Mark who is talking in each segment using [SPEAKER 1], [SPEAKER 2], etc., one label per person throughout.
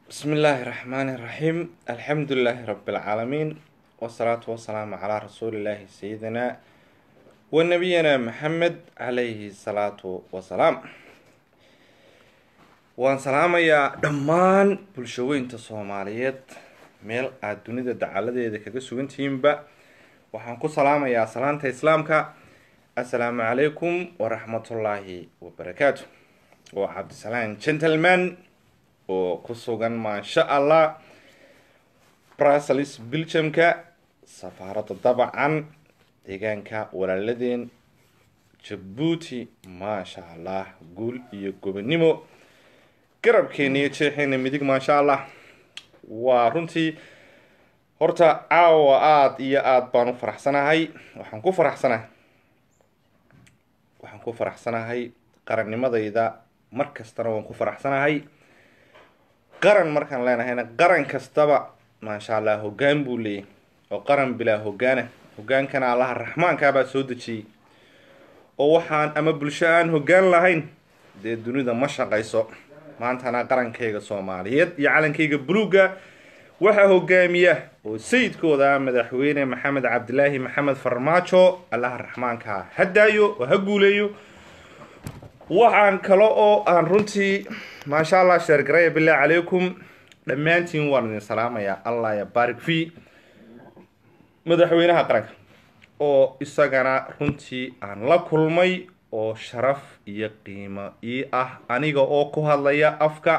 [SPEAKER 1] بسم الله الرحمن الرحيم الحمد لله رب العالمين والصلاة والسلام على رسول الله سيدنا ونبينا محمد عليه الصلاة والسلام waan salaamayaa dhammaan bulshaweynta soomaaliyeed meel aada dunida dacaladeeda kaga sugantihiinba waxaan ku salaamayaa salaanta islaamka assalaamu calaykum waraxmatullaahi wabarakaatu waa cabdisalaan gentleman oo ku sugan maasha allah brussels belgiumka safaaradda dabcan deegaanka walaaladeen jabuuti maasha allah guul iyo gobonimo garabkeena iyo jeexeena midig maasha allah waa runtii horta caawa aada iyo aada baan u faraxsanahay waxaan ku faraxsanahay waxaan ku faraxsanahay qarannimadayda mar kastana waan ku faraxsanahay qaran markaan leenahayna qaran kastaba maasha allah hoggaan buu leeyahy oo qaran bilaa hoggaana hoggaankana allaha raxmaankaabaa soo dejiyey oo waxaan ama bulsho aan hoggaan lahayn dee dunida ma shaqayso maantana qarankayga soomaaliyeed iyo calankayga buluugga waxaa hogaamiya oo sayidkooda ah madaxweyne maxamed cabdilaahi maxamed farmaajo allaha raxmaanka ha daayo oo ha guuleeyo waxaan kale oo aan runtii maasha allah sheergaraya bilahi calaykum dhammaantiin waan idin salaamayaa allah ya barik v madaxweynaha qaranka oo isagana runtii aan la kulmay oo sharaf iyo qiimo ii ah aniga oo ku hadlaya afka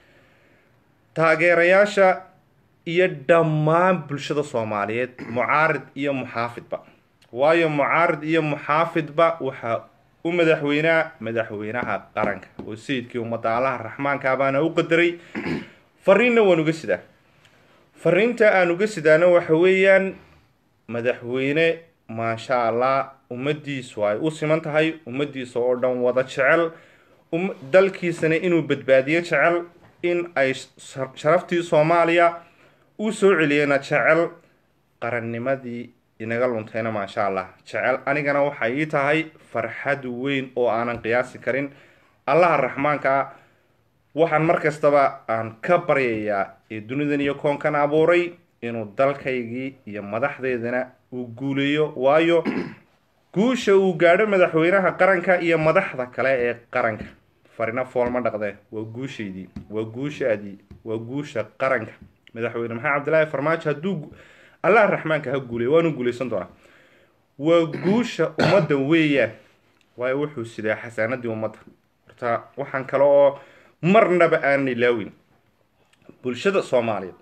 [SPEAKER 1] taageerayaasha iyo dhammaan bulshada soomaaliyeed mucaarid iyo muxaafidba waayo mucaarid iyo muxaafidba waxaa u madaxweynaa madaxweynaha qaranka oo sayidkii ummadda allaha raxmaanka baana u qadaray fariinna waan uga sidaa fariinta aan uga sidaana waxa weeyaan madaxweyne maasha allah ummadiisu ay u siman tahay ummadiisa oo dhan wada jecel dalkiisana inuu badbaadiyo jecel in ay sharaftii soomaaliya u soo celiyena jecel qarannimadii inaga luntayna maasha allah jecel anigana waxay ii tahay farxad weyn oo aanan qiyaasi karin allaha raxmaanka ah waxaan mar kastaba aan ka baryayaa ee dunidan iyo koonkan abuuray inuu dalkaygii iyo madaxdeedana uu guuleeyo waayo guusha uu gaadho madaxweynaha qaranka iyo madaxda kale ee qaranka farina foolma dhaqdee waa guushaydii waa guushaadii waa guusha qaranka madaxweyne maxamed cabdilaahi farmaajo hadduu allah raxmaanka ha guuleeyo waanu guuleysan doonaa waa guusha ummadda weeyaan waayo wuxuu sidaa xasaanadii ummadda horta waxaan kale oo marnaba aanan ilaawin bulshada soomaaliyeed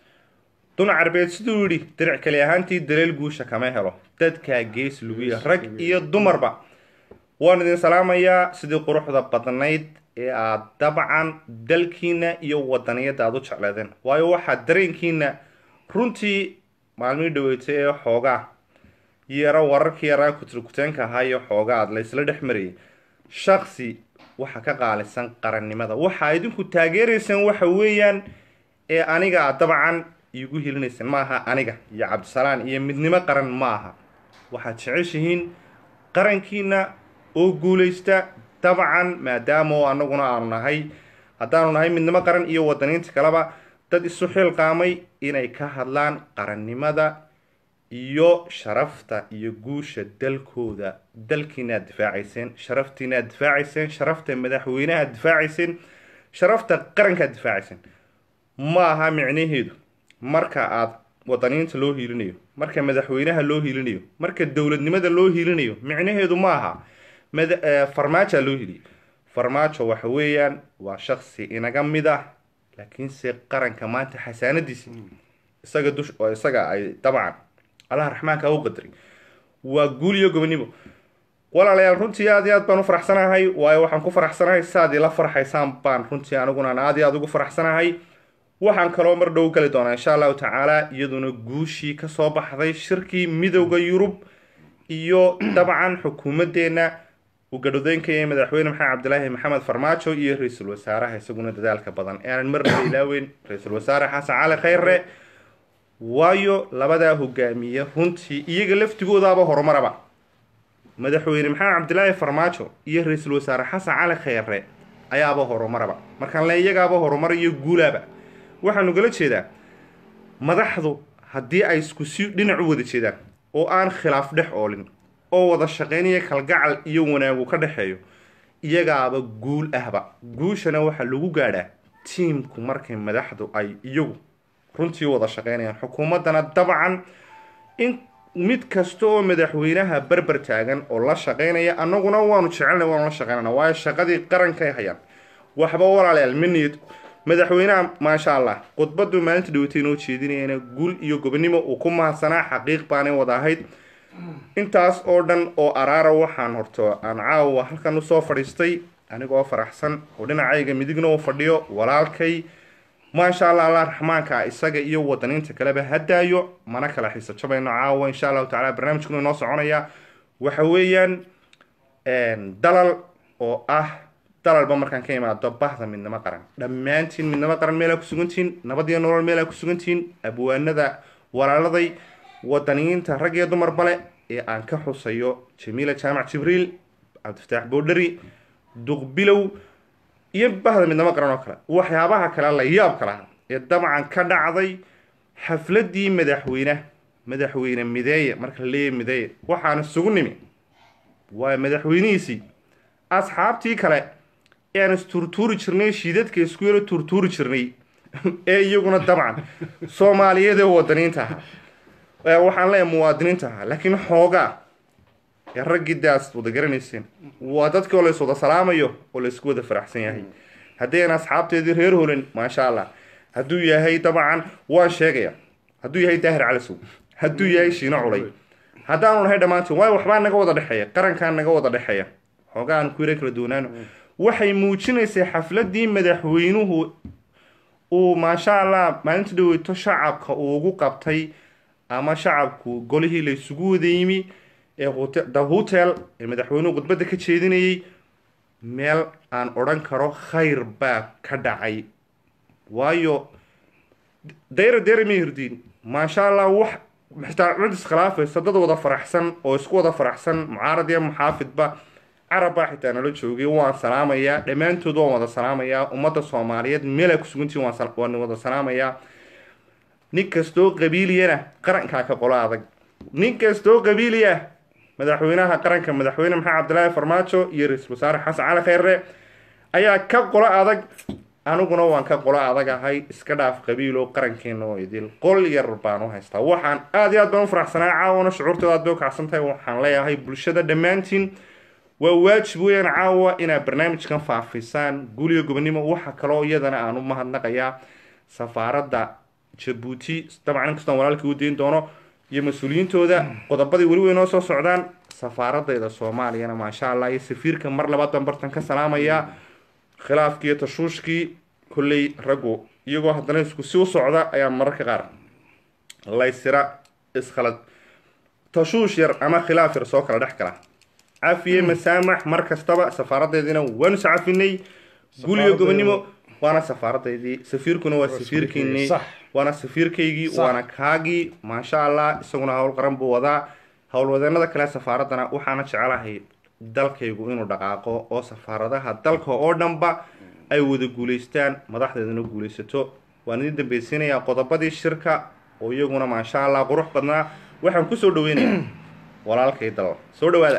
[SPEAKER 1] dun carbeed siduu yidhi diric kali ahaantii daleel guusha kama helo dadkaa gees lugiya rag iyo dumarba waan idin salaamayaa sidii quruxda badnayd ee aad dabcan dalkiina iyo wadaniyadda aada u jecleedeen waayo waxaa dareenkiina runtii maalmihii dhaweetay ee xoogaa yaro wararkii yaraa kutirkuteenka ahaa iyo xoogaa aad laysla dhex marayay shaksi waxa ka qaalisan qarannimada waxaa idinku taageeraysaan waxa weeyaan ee aniga aad dabcan iigu helinayseen ma aha aniga iyo cabdisalaan iyo midnimo qaran ma aha waxaad jeceshihiin qarankiina oo guulaysta dabcan maadaama oo anaguna aanu nahay haddaanu nahay midnimo qaran iyo wadaniinta kaleba dad isu xilqaamay inay ka hadlaan qarannimada iyo sharafta iyo guusha dalkooda dalkiina aad difaacayseen sharaftiina aad difaacayseen sharafta madaxweynaha aad difaacayseen sharafta qaranka aad difaacayseen ma aha micnaheedu marka aada wadaniinta loo hiilinayo marka madaxweynaha loo hiilinayo marka dowladnimada loo hiilinayo micnaheedu ma aha farmaajoa loo hiliyo farmaajo waxa weeyaan waa shaksi inaga mid ah laakiinse qaranka maanta xasaanadiisi isaga dush oo isaga ay dabcan allaha raxmaanka u qadaray waa guul iyo gobonimo walaalayaal runtii aad iyo aad baan u faraxsanahay waayo waxaan ku faraxsanahay saaad ila farxaysaan baan runtii aniguna aad iyo aad ugu faraxsanahay waxaan kaloo mar dhow gali doonaa insha allahu tacaala iyaduna guushii kasoo baxday shirkii midowda yurub iyo dabcan xukuumaddeena uu gadhodeynkaya madaxweyne maxamed cabdilaahi maxamed farmaajo iyo ra-iisul wasaaraha isaguna dadaalka badan ee aanan marnaba ilaaweyn ra-iisul wasaare xasan cali khayre waayo labadaa hogaamiye runtii iyaga laftigoodaaba horumaraba madaxweyne maxamed cabdilaahi farmaajo iyo ra-iisul wasaare xasan cali khayre ayaaba horumaraba markaan le iyagaaba horumar iyo guulaaba waxaan ugala jeedaa madaxdu haddii ay isku si dhinac u wada jeedaan oo aan khilaaf dhex oolin oo wada shaqaynaya kalgacal iyo wanaagu ka dhexeeyo iyagaaba guul ahba guushana waxaa lagu gaadhaa tiimku markay madaxdu ay iyagu runtii wada shaqaynayaan xukuumaddana dabcan in mid kasta oo madaxweynaha berber taagan oo la shaqaynaya annaguna waanu jecelnay waanu la shaqaynana waayo shaqadii qarankay hayaan waxba walaalayaal minid madaxweynaha maasha allah khudbadu maalinta dhawatay inoo jeedinayana guul iyo gobonimo uu ku mahadsanaa xaqiiq baanay wada ahayd intaas oo dhan oo araara waxaan horto aan caawa halkan usoo fadhiistay anigoo faraxsan oo dhinacayga midigna u fadhiyo walaalkay maasha allah allah raxmaanka isaga iyo wadaniinta kaleba hadaayo mana kala xiiso jabayno caawa insha allahu tacala barnaamijkuna inoo soconaya waxa weeyaan dalal oo ah dalalba markaan ka imaado bahda midnimo qaran dhammaantiin midnimo qaran meelaa kusugantihiin nabad iyo nolol meelaa kusugantihiin abwaanada walaaladay wadaniyiinta rag iyo dumar bale ee aan ka xusayo jamiila jaamac jibriil cabdifataax boodhari duqbilow iyo bahda midnimo qaran oo kale waxyaabaha kale la yaab kalaha ee dabcan ka dhacday xafladii madaxweyne madaxweyne mideeye marka la leeyahy mideeye waxaan isugu nimi waa madaxweynihiisii asxaabtii kale ee aan isturtuuri jirnay shiidadka isku yaro turtuuri jirnay ee iyaguna dabcan soomaaliyeed ee wadaniinta ahaa waxaan leeyahay muwaadiniinta ahaa laakiin xoogaa ee raggii daas wada garanayseen waa dadkii oo lays wada salaamayo oo laysku wada faraxsan yahay haddayna asxaabteedii reer holan maasha allah hadduu yahay dabcan waan sheegaya hadduu yahay daahir calisow hadduu yahay shiino culay haddaanu nahay dhammaantiin waayo waxbaa naga wada dhexeeya qarankaa naga wada dhexeeya xoogaa aan ku yara kala doonaano waxay muujinaysay xafladii madaxweynuhu uu maasha allah maalinta dhaweyto shacabka uu ugu qabtay ama shacabku golihii la isugu wada yimi ee the hotel ee madaxweynuhu khudbadda ka jeedinayay meel aan odhan karo khayr baa ka dhacay waayo dayra dayra mehirdiin maasha allah wax xitaa cid iskhilaafaysa dad wada faraxsan oo isku wada faraxsan mucaarad iyo muxaafidba carabbaa xitaa nala joogay waan salaamayaa dhammaantood waan wada salaamayaa ummadda soomaaliyeed meelaa kusugantiin waan wada salaamayaa nin kastoo qabiiliyana qarankaa ka qolo adag nin kastoo qabiiliya madaxweynaha qaranka madaxweyne maxamed cabdilaahi farmaajo iyo ra-iisul wasaare xasan cali kheyre ayaa ka qolo adag aniguna waan ka qolo adag ahay iska dhaaf qabiilo qarankeena oo idil qol yar baan u haystaa waxaan aada iyo aad baan u faraxsanaa caawana shucuurtooda aad bay u kacsan tahay waxaan leeyahay bulshada dhammaantiin waa waajib weeyaan caawa inaad barnaamijkan faafisaan guuliyo gobonimo waxa kaloo iyadana aan u mahadnaqayaa safaaradda jabuuti dabcan inkastoo walaalkii u dayn doono iyo mas-uuliyiintooda qodobadii weli way noo soo socdaan safaaradayda soomaaliyana maasha allah iyo safiirka mar labaad baan bartan ka salaamayaa khilaafkii iyo tashuushkii kolley raggu iyagoo haddana isku si u socda ayaa mararka qaar laysira iskhalad tashuush yar ama khilaaf yar soo kala dhex gala cafiye masaamax mar kastaba safaaradeediina waanu sacafinay guuliyo gobonimo waana safaaradeydii safiirkuna waa safiirkiinii waana safiirkaygii waana kaagii maasha allah isaguna howl qaran buu wadaa howlwadeenada kale safaaraddana waxaana jecelahay dalkaygu inuu dhaqaaqo oo safaaradaha dalka oo dhanba ay wada guulaystaan madaxdeeduna guulaysato waan idin dambaysiinayaa qodobadii shirka oo iyaguna maasha allah qurux badnaa waxaan kusoo dhaweynaya walaalkay dal soo dhawaada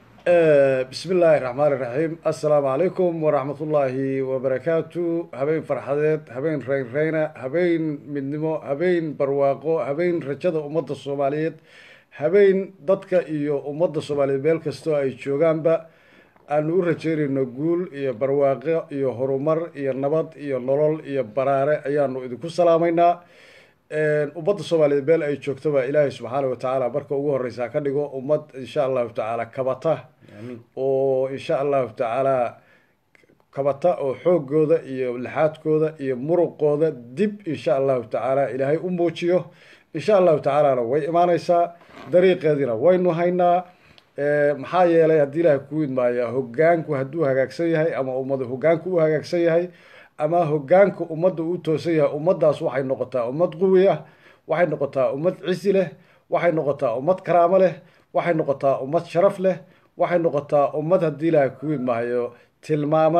[SPEAKER 2] bismi illaahi raxmaan iraxiim assalaamu calaykum waraxmat ullaahi wabarakaatu habeen farxadeed habeen reynreyna habeen midnimo habeen barwaaqo habeen rajada ummadda soomaaliyeed habeen dadka iyo ummadda soomaaliyeed meel kastoo ay joogaanba aanu u rajeynayno guul iyo barwaaqo iyo horumar iyo nabad iyo nolol iyo baraare ayaanu idinku salaamaynaa ummadda soomaaliyeed meel ay joogtoba ilaahay subxaana watacaala marka ugu horeysa ka dhigo ummad insha allahu tacaala kabata oo insha allahu tacaala kabata oo xoogooda iyo laxaadkooda iyo muruqooda dib insha allahu tacaala ilaahay u muujiyo insha allahu tacaalana way imaaneysaa dariiqeediina waynu haynaa maxaa yeelay haddii ilaahay ku idmaaya hogaanku hadduu hagaagsan yahay ama ummad hogaanku u hagaagsan yahay ama hogaanka ummadda uu toosan yahay ummaddaas waxay noqotaa ummad quwi ah waxay noqotaa ummad cisi leh waxay noqotaa ummad karaamo leh waxay noqotaa ummad sharaf leh waxay noqotaa ummad haddii ilaahay ku idmaayo tilmaaman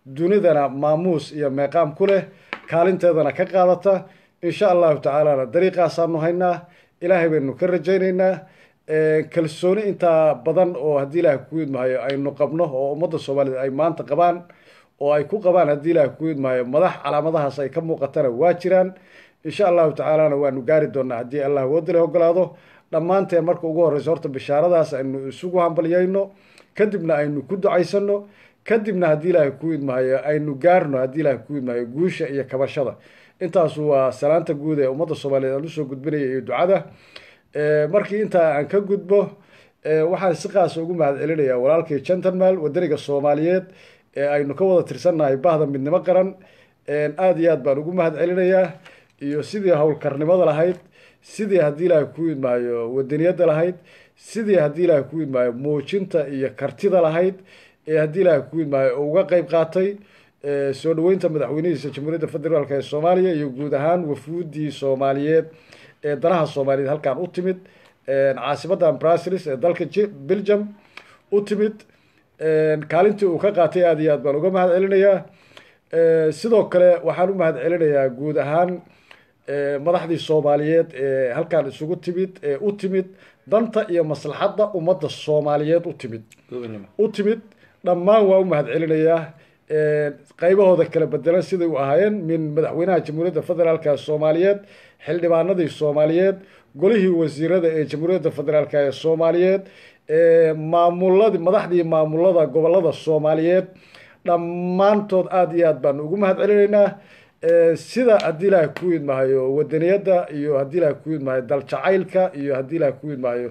[SPEAKER 2] dunidana maamuus iyo meeqaam ku leh kaalinteedana ka qaadata insha allahu tacaalana dariiqaasaanu haynaa ilaahay baynu ka rajaynaynaa kalsooni intaa badan oo haddii ilaah ku idmahayo aynu qabno oo ummadda soomaaliyeed ay maanta qabaan oo ay ku qabaan haddii ilaah ku idmahayo madax calaamadahaas ay ka muuqatana waa jiraan insha allahu tacaalana waanu gaari doonaa haddii allah woodale ogolaado dhammaanteen marka ugu horreyso horta bishaaradaas aynu isugu hambalyayno kadibna aynu ku ducaysano kadibna haddii ilaahay ku idmahayo aynu gaarno haddii ilaahay ku idmahayo guusha iyo kabashada intaasu waa salaanta guud ee ummadda soomaaliyeed aan usoo gudbinaya iyo ducada markii intaa aan ka gudbo waxaan si qaasa ugu mahad celinayaa walaalkii gentleman wadaniga soomaaliyeed ee aynu ka wada tirsannahay bahda midnimo qaran aada iyo aad baan ugu mahad celinayaa iyo sidii howlkarnimada lahayd sidii haddii ilaahay ku idmaayo wadaniyadda lahayd sidii haddii ilaahay ku idmaayo muujinta iyo kartida lahayd ee haddii ilaahay ku idmaayo uga qeyb qaatay soo dhaweynta madaxweynihiisa jamhuuriyadda federaalk ee soomaaliya iyo guud ahaan wafuudii soomaaliyeed ee danaha soomaaliyeed halkan u timid caasimadan brasilis ee dalka belgium u timid kaalintii uu ka qaatay aada iyo aad baan uga mahad celinayaa sidoo kale waxaan u mahad celinayaa guud ahaan madaxdii soomaaliyeed ee halkan isugu timid ee u timid danta iyo maslaxadda ummadda soomaaliyeed u timid u timid dhammaan waa u mahad celinayaa qaybahooda kala bedelan siday u ahaayeen min madaxweynaha jamhuuriyadda federaalka soomaaliyeed xildhibaanadii soomaaliyeed golihii wasiirada ee jamhuuriyadda federaalk ee soomaaliyeed maamuladii madaxdii maamulada gobolada soomaaliyeed dhammaantood aada iyo aad baanu ugu mahad celinaynaa sida haddii ilaahay ku idmahayo wadaniyadda iyo haddii ilaahay ku idmahayo daljacaylka iyo haddii ilaahay ku idmahayo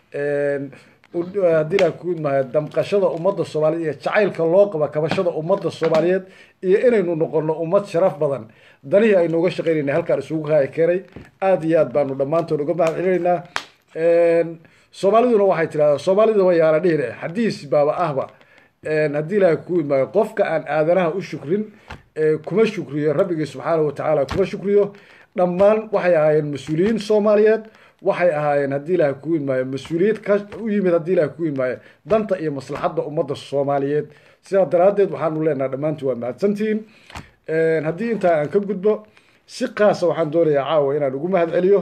[SPEAKER 2] haddii ilaahay ku idmahayo damqashada ummadda soomaaliyeed iyo jacaylka loo qaba kabashada ummadda soomaaliyeed iyo inaynu noqono ummad sharaf badan danihii aynu uga shaqeynayna halkaan isugu haya keenay aada iyo aad baanu dhammaantood uga mahad celinaynaa soomaaliduna waxay tidhahdaa soomaalida wa yaala dhihine xadiis baaba ahba haddii ilaahay ku idmaayo qofka aan aadanaha u shukrin kuma shukriyo rabbigii subxaanahu watacaala kuma shukriyo dhammaan waxay ahaayeen mas-uuliyiin soomaaliyeed waxay ahaayeen haddii ilaahay ku idmaayo mas-uuliyad ka u yimid haddii ilahay ku idmaayo danta iyo maslaxadda ummadda soomaaliyeed sidaa daraaddeed waxaanu leenaha dhammaantii waa mahadsantihiin haddii intaa aan ka gudbo si kaasa waxaan doonayaa caawa inaan ugu mahad celiyo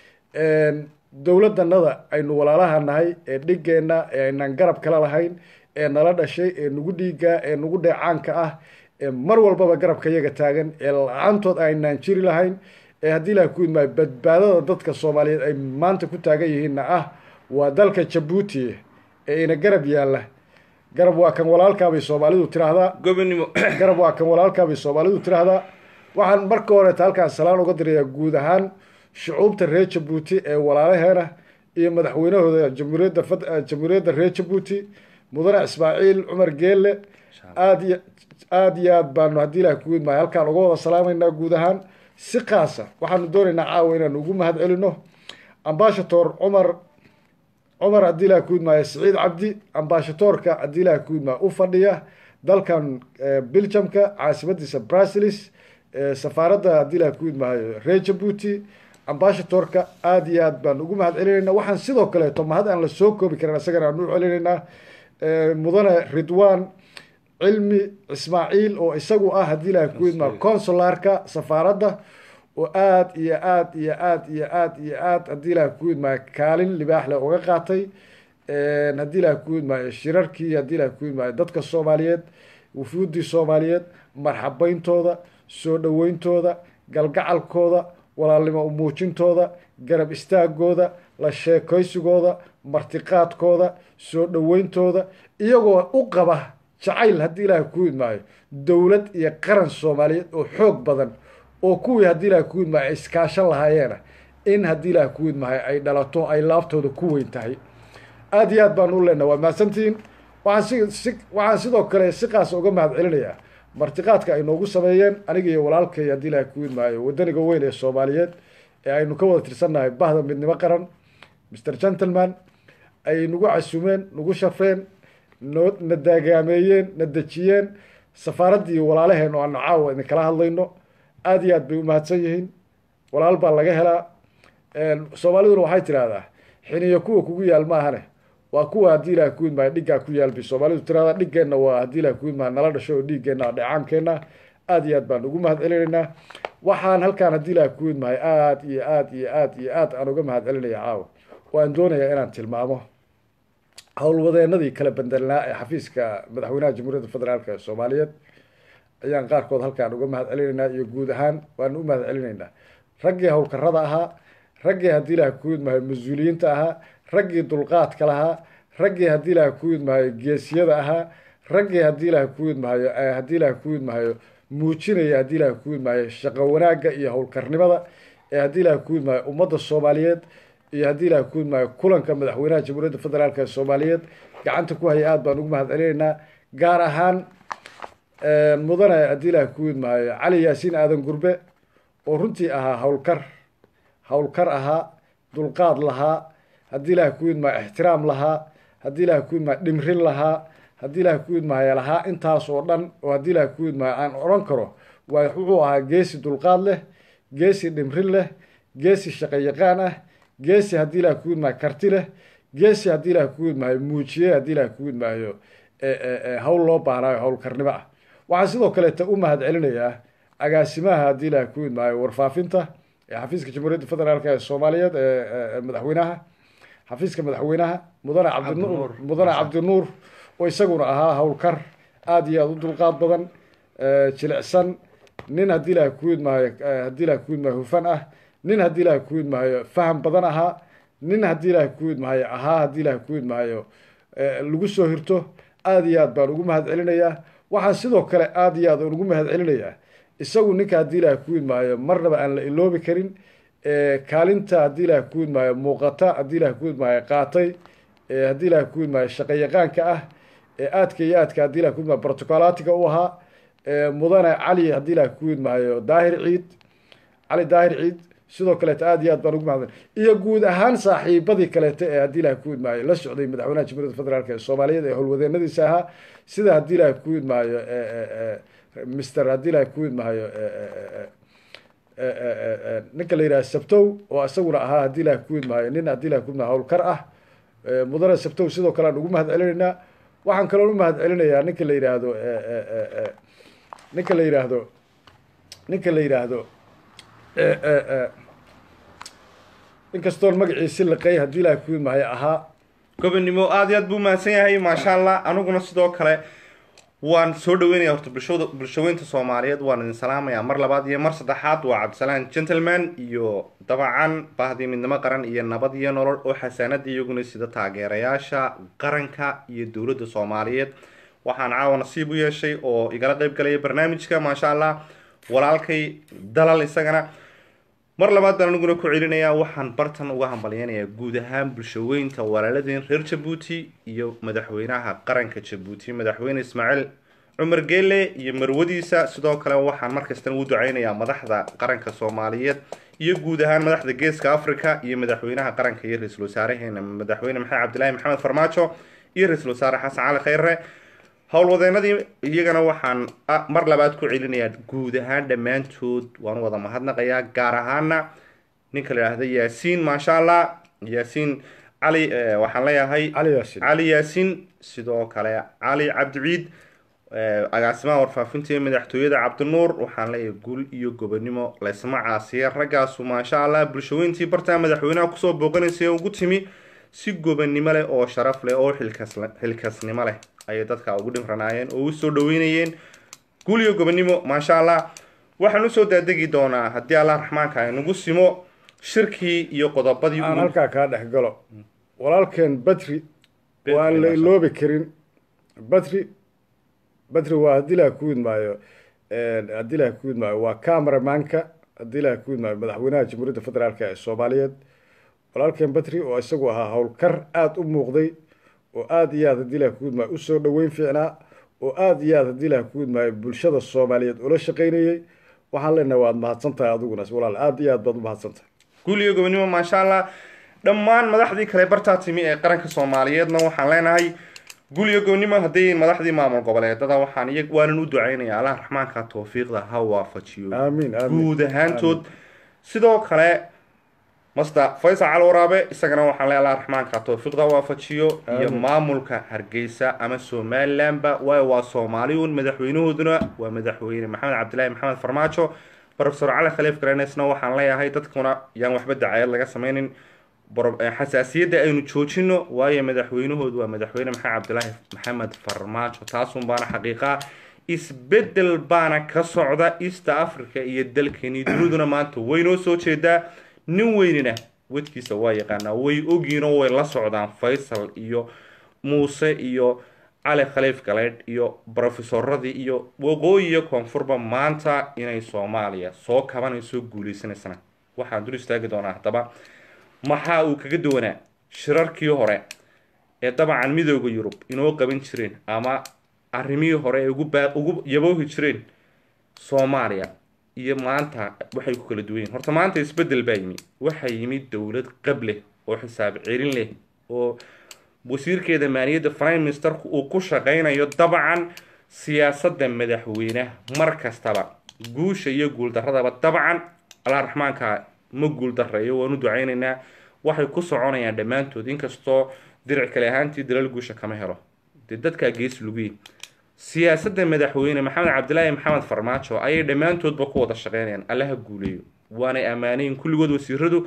[SPEAKER 2] dowladdanada aynu walaalaha nahay ee dhigeenna ee aynaan garab kala lahayn ee nala dhashay ee nagu dhiigaa ee nagu dheecaanka ah ee mar walbaba garabka yaga taagan ee la-aantood aynaan jiri lahayn ee haddii ilaha ku idmaayo badbaadada dadka soomaaliyeed ay maanta ku taagan yihiinna ah waa dalka jabuuti ee ina garab yaalla garab waa kan walaalkaabay soomaalidu tiraahdaa
[SPEAKER 1] gobonimo
[SPEAKER 2] garab waa kan walaalkaabay soomaalidu tiraahdaa waxaan marka horeeta halkaan salaan uga dirayaa guud ahaan shucuubta reer jabuuti ee walaalaheena iyo madaxweynahooda jamhuuriyadda jamhuuriyadda reer jabuuti mudane ismaaciil cumar geelle aada iyo aada iyo aad baanu haddii ilaah ku idmaayo halkaan uga wada salaamaynaa guud ahaan si kaasa waxaanu doonaynaa caawa inaanu ugu mahad celino ambashator cumar cumar haddii ilaah ku idmaayo siciid cabdi ambashatoorka haddii ilaah ku idmaayo u fadhiya dalkan belgiumka caasimadiisa brasilis safaaradda haddii ilaah ku idmaayo reer jabuuti ambashatorka aada iyo aad baan ugu mahad celinayna waxaan sidoo kaleeto mahad aan la soo koobi karin isagana aan u celinaynaa mudane ridwan cilmi ismaaciil oo isagu ah haddii ilaah ku idmaayo consularka safaaradda oo aada iyo aad iyo aad iyo aad iyo aad haddii ilaah ku idmaayo kaalin libaax leh uga qaatay haddii ilaah ku idmaayo shirarkii haddii ilaah ku idmaayo dadka soomaaliyeed wufuuddii soomaaliyeed marxabeyntooda soo dhaweyntooda galgacalkooda walaalnimo umuujintooda garab istaagooda la sheekaysigooda martiqaadkooda soo dhaweyntooda iyagoo u qaba jacayl haddii ilaahay ku idmaayo dowlad iyo qaran soomaaliyeed oo xoog badan oo kuwii haddii ilahay ku idmaayo ay iskaashan lahaayeena in haddii ilahay ku idmaayo ay dhalato ay laabtooda ku weyn tahay aada iyo aad baan u leenaha waa mahadsantihiin waxaan si si waxaan sidoo kale si qaasa uga mahad celinayaa martiqaadka ay noogu sameeyeen aniga iyo walaalkay haddii ilahay ku idmaayo wadaniga weyn ee soomaaliyeed ee aynu ka wada tirsannahay bahda midnimo qaran mr gentleman ay nagu casumeen nagu shafreen noo na daagaameeyeen na dejiyeen safaaraddii walaalaheen oo aanu caawa idinkala hadlayno aada iyo aad bay u mahadsan yihiin walaal baa laga helaa soomaaliduna waxay tidhaahdaa xiniyo kuwa kugu yaal maahane waa kuwa haddii ilaah ku idmaayo dhiggaa ku yaalbi soomaalidu tirada dhiggeenna waa haddii ilaah ku idmaayo nala dhasho oo dhiiggeenna dheecaankeenna aad iyo aad baan ugu mahad celinaynaa waxaan halkaan haddii ilaah ku idmaayo aad iyo aad iyo aad iyo aad aan uga mahad celinaya caawa waan doonayaa inaan tilmaamo howlwadeenadii kala bandelnaa ee xafiiska madaxweynaha jamhuuriyadda federaalk ee soomaaliyeed ayaan qaarkood halkaan uga mahad celinaynaa iyo guud ahaan waanu u mahad celinaynaa raggii howlkarada ahaa raggii haddii ilaah ku idmaayo mas-uuliyiinta ahaa raggii dulqaadka lahaa raggii haddii ilaah ku idmaayo geesiyada ahaa raggii haddii ilaah ku idmaayo haddii ilaah ku idmaayo muujinaya haddii ilaah ku idmaayo shaqo wanaagga iyo howlkarnimada ee haddii ilaah ku idmaayo ummadda soomaaliyeed iyo haddii ilaah ku idmaayo kulanka madaxweynaha jamhuuriyadda federaalk ee soomaaliyeed gacanta ku haya aada baan ugu mahad celinaynaa gaar ahaan mudane haddii ilaah ku idmaayo cali yaasiin aadan gurbe oo runtii ahaa howlkar howlkar ahaa dulqaad lahaa haddii ilaah ku idmaayo ixtiraam lahaa haddii ilaah ku idmaayo dhimrin lahaa haddii ilaah ku idmaayo lahaa intaas oo dhan oo haddii ilaah ku idmaayo aan odhan karo waa wuxuu ahaa geesi dulqaad leh geesi dhimrin leh geesi shaqo yaqaan ah geesi haddii ilaah ku idmaayo karti leh geesi haddii ilaah ku idmaayo muujiye haddii ilaah ku idmaayo hawl loo baahnaayo howlkarnimo ah waxaan sidoo kaleeta u mahad celinayaa agaasimaha haddii ilaah ku idmaayo warfaafinta ee xafiiska jamhuuriyadda federaalk ee soomaaliyeed ee madaxweynaha xafiiska madaxweynaha mudane cabdinuur mudane cabdinuur oo isaguna ahaa howlkar aada iyo aada u dulqaad badan jilicsan nin haddii ilaah ku idmaayo haddii ilaah ku idmaayo hufan ah nin haddii ilaah ku idmaayo faham badan ahaa nin haddii ilaah ku idmaayo ahaa haddii ilaah ku idmaayo lagu soo hirto aada iyo aad baan ugu mahad celinayaa waxaan sidoo kale aada iyo aad ugu mahad celinayaa isagu ninka haddii ilaah ku idmaayo marnaba aan la iloobi karin kaalinta haddii ilaah ku idmaayo muuqata haddii ilaah ku idmaayo qaatay haddii ilaah ku idmaayo shaqo yaqaanka ah ee aadka iyo aadka haddii ilah ku idmaayo protocolaatiga u ahaa mudane cali haddii ilaah ku idmaayo daahir ciid cali daahir ciid sidoo kaleeta aada iyo aad baan ugu mahad iyo guud ahaan saaxiibadii kaleeta ee haddii ilaah ku idmaayo la socday madaxweynaha jamhuuriyadda federaalk ee soomaaliyeed ee howlwadeenadiisa ahaa sida haddii ilaah ku idmaayo mister haddii ilaah ku idmaayo ninka la yidhaha sabtow oo isaguna ahaa haddii ilaah ku idmaayo nin haddii ilah ku idmaayo howlkar ah mudane sabtow sidoo kale aan ugu mahad celinaynaa waxaan kaloo u mahad celinayaa ninka la yidhaahdo ninka la yidhaahdo ninka la yidhaahdo inkastoon magaciisi liqay haddii ilaah ku idmaayo ahaa
[SPEAKER 1] gobonnimo aada iyo aad buu mahadsan yahay maasha allah aniguna sidoo kale waan soo dhaweynaya horta bulshada bulshaweynta soomaaliyeed waan idin salaamayaa mar labaad iyo mar saddexaad waa cabdisalaan gentleman iyo dabacan bahdii midnimo qaran iyo nabad iyo nolol oo xasaanada iyaguna sida taageerayaasha qaranka iyo dowladda soomaaliyeed waxaan caawa nasiib u yeeshay oo igala qeyb galaya barnaamijka maasha allah walaalkay dalal isagana mar labaad baan aniguna ku celinayaa waxaan bartan uga hambalyeynayaa guud ahaan bulshaweynta walaaladeen reer jabuuti iyo madaxweynaha qaranka jabuuti madaxweyne ismaaciil cumar geele iyo marwadiisa sidoo kale waxaan markastana u duceynayaa madaxda qaranka soomaaliyeed iyo guud ahaan madaxda geeska africa iyo madaxweynaha qaranka iyo ra-iisul wasaareheena madaxweyne maxamed cabdilaahi maxamed farmaajo iyo ra-iisul wasaare xasan cali kheyre howlwadeenadii iyagana waxaan mar labaad ku celinayaa guud ahaan dhammaantood waan wada mahadnaqayaa gaar ahaana ninka la yidhaahda yaasiin maasha allah yaasiin cali waxaan leeyahay
[SPEAKER 2] cali yaasiin
[SPEAKER 1] cali yaasiin sidoo kale cali cabdiciid agaasimaha warfaafinta ee madaxtooyada cabdinuur waxaan leeyahay gul iyo gobonimo laysma caasiya raggaasu maasha allah bulshaweyntii bartaa madaxweynaha kusoo booqanaysay ugu timi si gobonnimo leh oo sharaf leh oo xilkas xilkasnimo leh ayay dadka ugu dhimranaayeen oo u soo dhaweynayeen guul iyo gobonnimo maasha allah waxaan usoo daadegi doonaa haddii allah raxmaanka ay nagu simo shirkii iyo qodobadii
[SPEAKER 2] aan halkaa kaa dhex galo walaalkeen batri oo aan la iloobi karin batri batri waa haddii ilaah ku idmaayo haddii ilaah ku idmaayo waa cameramanka haddii ilaah ku idmaayo madaxweynaha jamhuuriyadda federaalk ee soomaaliyeed walaalkeen batri oo isagu ahaa howlkar aada u muuqday oo aada iyo aad haddii ilaah ku idmaayo usoo dhaweyn fiicnaa oo aada iyo aad haddii ilaah ku idmaayo bulshada soomaaliyeed ula shaqaynayey waxaan leenahay waad mahadsan tahay adiguna walaal aada iyo aad baad u mahadsan tahay
[SPEAKER 1] guul iyo gobonnimo maasha allah dhammaan madaxdii kale bartaa timi ee qaranka soomaaliyeedna waxaan leenahay guul iyo gobonnimo hadday madaxdii maamul goboleedada waxaan iy waanan u duceynaya allah raxmaanka tawfiiqda ha waafajiyo
[SPEAKER 2] aamiin aamiin
[SPEAKER 1] guud ahaantood sidoo kale masta faysal cali waraabe isagana waxaan le allah raxmaanka towfiiqda waafajiyo iyo maamulka hargeysa ama somalilandba waayo waa soomaaliyun madaxweynahooduna waa madaxweyne maxamed cabdilaahi maxamed farmaajo profesor cali khaliif garenesna waxaan leeyahay dadkuna yaan waxba dacayad laga sameynin xasaasiyadda aynu joojino waayo madaxweynahoodu waa madaxweyne maxamed cabdilaahi maxamed farmaajo taasun baana xaqiiqa isbedel baana ka socda east africa iyo dalkeni duniduna maanta waynoo soo jeedaa nin weynina wadkiisa waa yaqaanaa way ogiinoo way la socdaan faysal iyo muuse iyo cali khaliif galeydh iyo brofesoradii iyo waqooyi iyo koonfurba maanta inay soomaaliya soo kabanayso guuleysanaysana waxaan dul istaagi doonaa haddaba maxaa uu kaga duwanaa shirarkii hore ee dabcan midooda yurub inoo qaban jireen ama arrimihii hore ay ugu yaboohi jireen soomaaliya iyo maanta waxay ku kala duwan yihin horta maanta isbedel baa yimi waxaa yimid dowlad qab leh oo xisaab celin leh oo wasiirkeeda maaliyadda prime ministerku uu ku shaqaynayo dabcan siyaasadda madaxweyneha mar kastaba guusha iyo guuldaradaba dabcan allah raxmaanka ma guuldareeyo waanu ducaynaynaa waxay ku soconayaan dhammaantood inkastoo diric kale ahaantii dalal guusha kama helo dee dadkaa gees lugiye siyaasadda madaxweyne maxamed cabdilaahi maxamed farmaajo ayay dhammaantoodba ku wada shaqeynayaan allaha guuleeyo waanay ammaanayin kulligood wasiiradu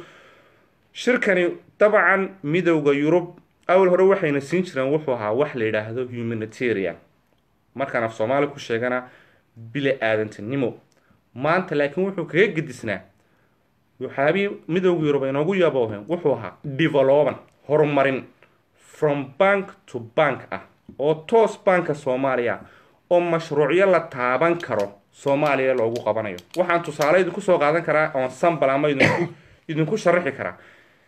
[SPEAKER 1] shirkani dabcan midowda yurub awal hore waxayna siin jireen wuxuu ahaa wax la yidhaahdo humanitarian markaan af soomaali ku sheegana bila aadantinimo maanta laakiin wuxuu kaga gedisnaa waxyaabii midowda yurub inoogu yabooheen wuxuu ahaa develoban horumarin from bank to bank ah oo toos banka soomaaliya oo mashruucyo la taaban karo soomaaliya loogu qabanayo waxaan tusaale idinku soo qaadan karaa oon sambal ama idinku idinku sharaxi karaa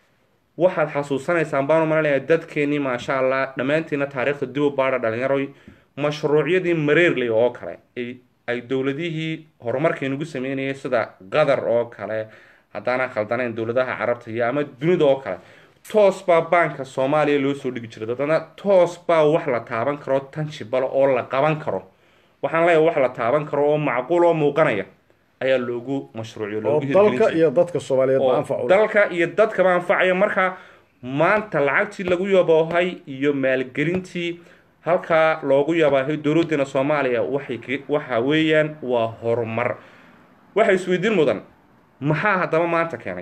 [SPEAKER 1] waxaad xasuusanaysaan baanu malanaya dadkeenii maasha allah dhammaantiina taariikhda dib u baadha dhalinyaroy mashruucyadii mareerley oo kale ay dowladihii horumarkaynugu sameynayay sida qatar oo kale haddaana khaldanayn dowladaha carabta iyo ama dunida oo kale toos baa baanka soomaaliya loo soo dhigi jiray dadana toos baa wax la taaban karo tanjibal oo la qaban karo waxaan leeyahay wax la taaban karo oo macquul oo muuqanaya ayaa loogu mashruuciyo
[SPEAKER 2] oo dalka iyo dadka soomaaliyeed ba anfacu
[SPEAKER 1] dalka iyo dadkaba anfacaya marka maanta lacagtii lagu yaboohay iyo maalgelintii halkaa loogu yabaahay dowladeena soomaaliya waxay waxa weeyaan waa horumar waxa isweydiin mudan maxaa haddaba maanta keenay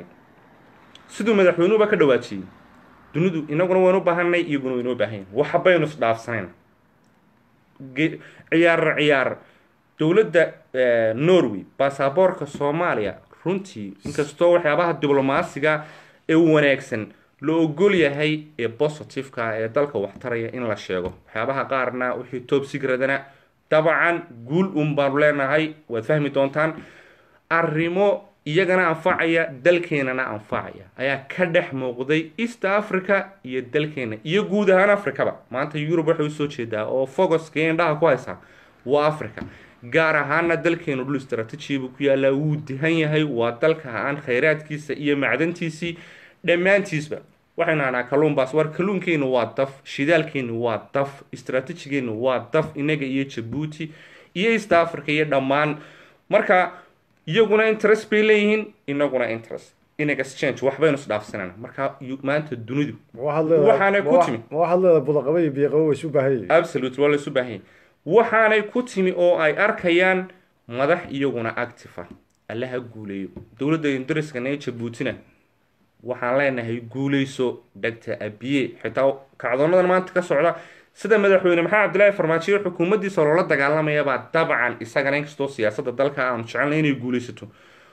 [SPEAKER 1] siduu madaxweynuhuba ka dhawaajiyey dunidu inaguna waynu baahanay iyaguna waynoo baahanyahin waxbaynu isdhaafsanayn ciyaar ciyaar dowladda norway baasaboorka soomaaliya runtii inkastoo waxyaabaha diblomaasiga ee wanaagsan la ogol yahay ee positiveka ee dalka waxtaraya in la sheego waxyaabaha qaarna wixii top sigradana dabcan guul un baanu leenahay waad fahmi doontaan arrimo iyagana anfacaya dalkeenana anfacaya ayaa ka dhex muuqday east africa iyo dalkeena iyo guud ahaan africaba maanta yurub waxay usoo jeedaa oo focuska indhaha ku haysaa waa africa gaar ahaana dalkeenu dhul istraatijiya ku yaallaa wuu dihan yahay waa dalka aan khayraadkiisa iyo macdantiisii dhammaantiisba waxaynu hahnaa kalluunbaas war kalluunkeenu waa daf shidaalkeenu waa daf istraatijigeenu waa daf inaga iyo jabuuti iyo east africa iyo dhammaan marka iyaguna interest bay leeyihiin inaguna interest in exchange waxbaynu isdhaafsanana marka maanta dunidu waxaanay ku timi
[SPEAKER 2] ma waxaad leedahay budaqaba iyo biyoqaba way isu baahan yihiin
[SPEAKER 1] absolute waa la isu baahan yahay waxaanay ku timi oo ay arkayaan madax iyaguna active ah allaha guuleeyo dowladda indariskana ee jabuutina waxaan leenahay guuleyso dhagta abiye xitaa kacdoonadan maanta ka socda sida madaxweyne maxamed cabdilaahi farmaajo xukuumaddiisa loola dagaalamayabaa dabcan isagana inkastoo siyaasadda dalka aanu jecelnay inay guuleysato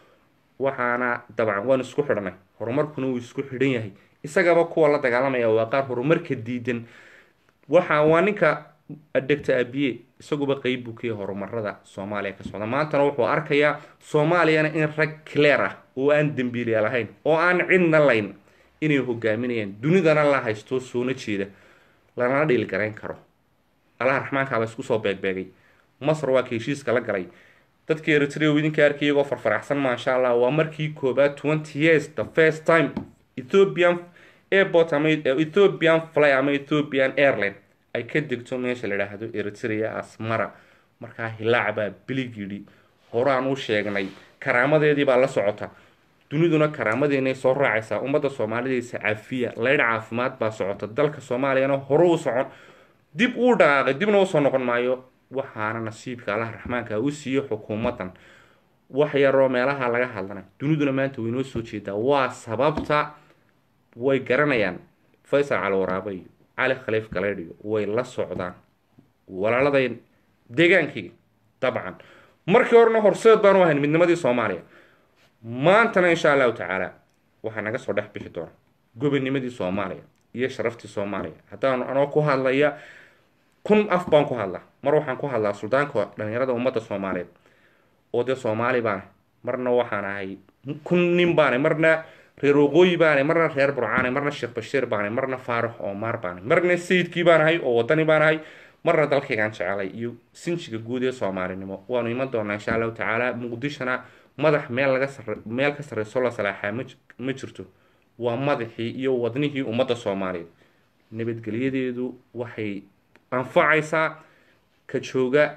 [SPEAKER 1] waxaana dabcan waan isku xidhnay horumarkuna wuu isku xidhan yahay isagaba kuwa la dagaalamaya waa qaar horumarka diidan waxa waa ninka dhegta abiye isaguba qeyb buu ka yahay horumarada soomaaliya ka socda maantana wuxuu arkayaa soomaaliyana in rag clear ah oo aan dembiiliya lahayn oo aan cidna layn inay hogaaminayaan dunidana la haysto soona jeeda lanala dhiil garayn karo allaha raxmaankaaba isku soo beegbeegay masar waa ka heshiiska la galay dadka eritrea idinka arkay iyagoo farfaraxsan maasha allah waa markii koobaad twenty years the first time ethiopian airport ama ethiopian fly ama ethiopian airline ay ka degto meesha la idhaahdo eritrea asmara markaa hilaac baa bilig yidhi horaan u sheegnay karaamadeedii baa la socota duniduna karaamadeennay soo raacaysaa ummadda soomaalidaysa cafiya leydh caafimaad baa socota dalka soomaaliyana hore u socon dib uu dhaqaaqay dibna usoo noqon maayo waxaana nasiibka allaha raxmaanka u siiye xukuumaddan wax yaroo meelaha laga hadlana duniduna maanta way noo soo jeedaa waa sababta way garanayaan faysal cali waraabe iyo cali khaliif galeydh iyo way la socdaan walaaladay deegaankayga dabcan markii horena horseed baanu ahayn midnimadii soomaaliya maantana insha allahu tacaala waxaa naga soo dhex bixi doona gobonimadii soomaaliya iyo sharaftii soomaaliya haddaan anoo ku hadlaya kun af baan ku hadlaa mar waxaan ku hadlaa suldaanka dhalinyarada ummadda soomaaliyeed oo dee soomaali baana marna waxaan ahay kun nin baanay marna reer waqooyi baanay marna reer burcaanay marna sheekh bashiir baanay marna faarax oomaar baanay marna sayidkii baan ahay oo wadani baan ahay marna dalkaygaan jecelay iyo sinjiga guud ee soomaalinimo waanu iman doonaa insha allahu tacaala muqdishona madax meel laga sare meel ka sarreyso la salaaxaa ma ma jirto waa madaxii iyo wadnihii ummadda soomaaliyeed nabadgelyadeedu waxay anfacaysaa ka jooga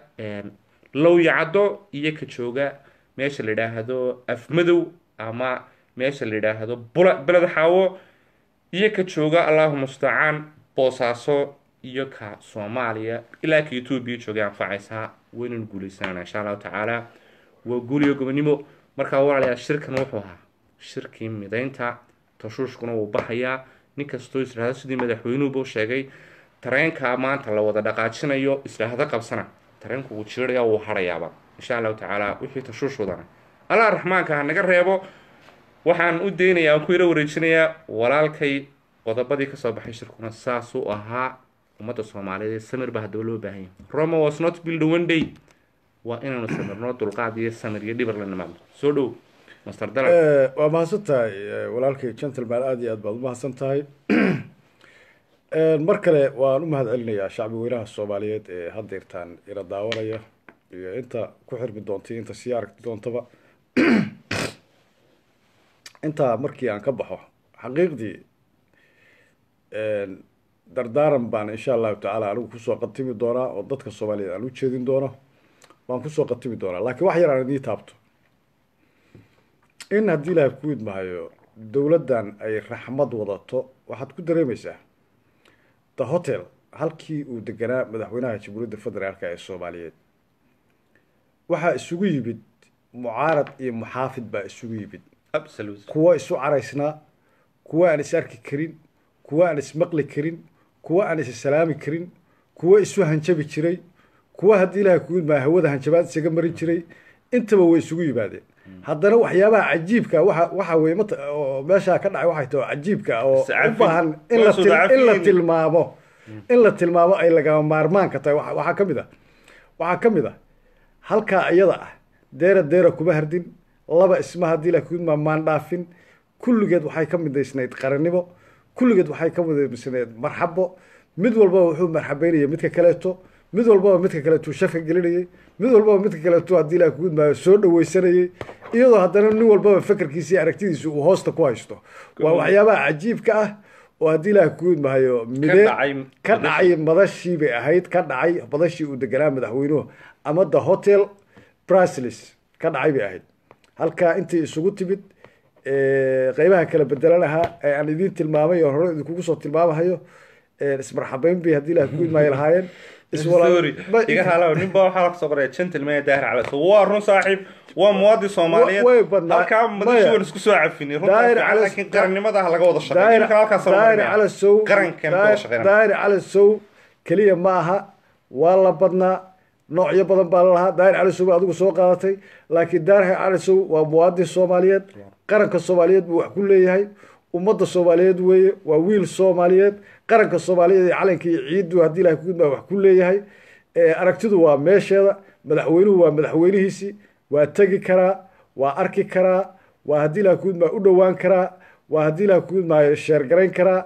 [SPEAKER 1] lowyacaddo iyo ka jooga meesha la yidhaahdo afmadow ama meesha la yidhaahdo bula beled xaawo iyo ka jooga allahu mustacaan boosaaso iyo ka soomaaliya ilaa ka etoobiya joogay anfacaysaa waynanu guuleysanana insha allahu tacaala waa guuliyo gobonimo markaa walaalayaal shirkan wuxuu ahaa shirkii midaynta tashuushkuna wuu baxayaa nin kastoo israahdo sidii madaxweynuhuba u sheegay tareenka maanta la wada dhaqaajinayo israahdo qabsana tareenku wuu jiiraya wuu harayaaba insha allahu tacaala wixii tashuush wadana allah raxmaanka ha naga reebo waxaan u daynayaa aan ku yaro wareejinayaa walaalkay qodobadii kasoo baxay shirkuna saasuu ahaa ummadda soomaaliyeed samir baa haddaba loo baahan yahay roma was not build one day waa inaanu samirno dulqaad iyo samir iyo dhibar la nimaadno soo dhow master dalab
[SPEAKER 2] waa mahadsan tahay walaalkay gentleman aada iyo aad baad umahadsan tahay mar kale waan u mahad celinayaa shacbi weynaha soomaaliyeed ee haddeertaan ila daawanaya iyo inta ku xirmi doontay inta sii aragti doontaba intaa markii aan ka baxo xaqiiqdii dardaaran baan insha allahu tacaala anigu kusoo qatimi doonaa oo dadka soomaaliyeed aan u jeedin doono waan kusoo qatimi doonaa laakiin wax yar aan idii taabto in haddii ilaahay ku idmahayo dowladdan ay raxmad wadato waxaad ku dareemaysaa the hotel halkii uu deganaa madaxweynaha jamhuuriyadda federaalka ee soomaaliyeed waxaa isugu yimid mucaarad iyo muxaafid baa isugu yimid kuwa isu caraysnaa kuwa aan is arki karin kuwa aan ismaqli karin kuwa aan is salaami karin kuwa isu hanjabi jiray kuwa haddii ilaahay ku idmaa hawada hanjabaad isaga marin jiray intaba way isugu yimaadeen haddana waxyaabaha cajiibka waxa waxa weye mat oo meeshaa ka dhacay waxay tahay cajiibka oo u baahan in la in la tilmaamo in la tilmaamo ay lagama maarmaanka tahay waxaa ka mid ah waxaa ka mid ah halkaa iyada ah deera deera kuma hardin laba isma haddii ilahay ku idmaa maandhaafin kulligeed waxay ka midaysnayd qarannimo kulligeed waxay ka midaysnayd marxabo mid walbaba wuxuu marxabeynaya midka kaleeto mid walbaba midka kaleetuu shafka gelinayay mid walbaba midka kaleetu haddii ilahay kugu idmaayo soo dhaweysanayay iyadoo haddana nin walbaba fekerkiisa iyo aragtidiisa uu hoosta ku haysto waa waxyaabaha cajiibka ah oo haddii ilaahay kugu idmaayo midee ka dhacay madashii bay ahayd ka dhacay madashii uu deganaa madaxweynuhu ama the hotel braslis ka dhacay bay ahayd halkaa intii isugu timid qeybaha kala bedelanahaa ee aan idiin tilmaamay oo hore idinkugu soo tilmaamahayo ismarxabeyn bay haddii ilahay kugu idmaayo lahaayeen
[SPEAKER 1] iga halaw ninba waxaa kasoo qoraya gentleman daahir calaso waa run saaxiib waa muwaadin soomaaliyeed halkaa madasha waan isku soo cafinay runlaakiin qarannimada ha laga wada shaqeey
[SPEAKER 2] daahir calasow daahir calasow keliya ma aha waa la badnaa noocyo badan baa lalahaa daahir calasow adigu soo qaadatay laakiin daahir calasow waa muwaadin soomaaliyeed qaranka soomaaliyeed buu wax ku leeyahay ummadda soomaaliyeed weeye waa wiil soomaaliyeed qaranka soomaaliyeed iyo calanka iyo ciiddu haddii ilahay kugudmaa wax ku leeyahay aragtidu waa meesheeda madaxweynuhu waa madaxweynihiisii waa tegi karaa waa arki karaa waa haddii ilahay kugudmaa u dhowaan karaa waa haddii ilahay kugudmaayo sheergarayn karaa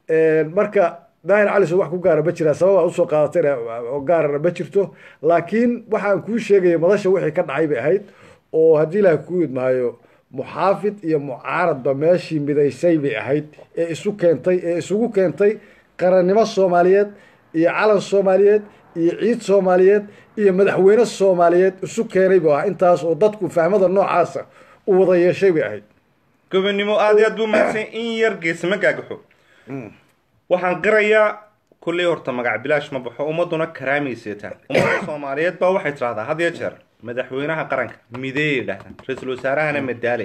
[SPEAKER 2] marka daahir caliso wax ku gaara ma jiraa sababaa usoo qaadatayna oo gaarana ma jirto laakiin waxaan kuu sheegaya madasha wixii ka dhacay bay ahayd oo haddii ilahay kugudmaayo muxaafid iyo mucaaradba meeshii midaysay bay ahayd ee isu keentay ee isugu keentay qarannimo soomaaliyeed iyo calan soomaaliyeed iyo ciid soomaaliyeed iyo madaxweyne soomaaliyeed isu keenay buu ahaa intaas oo dadku fahmada noocaasa u wada yeeshay bay ahayd
[SPEAKER 1] gobonimo aad iyo aad buu mahadsan in yar geesama gaagaxo waxaan qirayaa kulley horta magac bilaash ma baxo ummaduna karaamayseetaan ummadda soomaaliyeed baa waxay tidhahdaa had iyo jeer madaxweynaha qaranka mideeyay dhahdaan ra-iisul wasaarahana madaale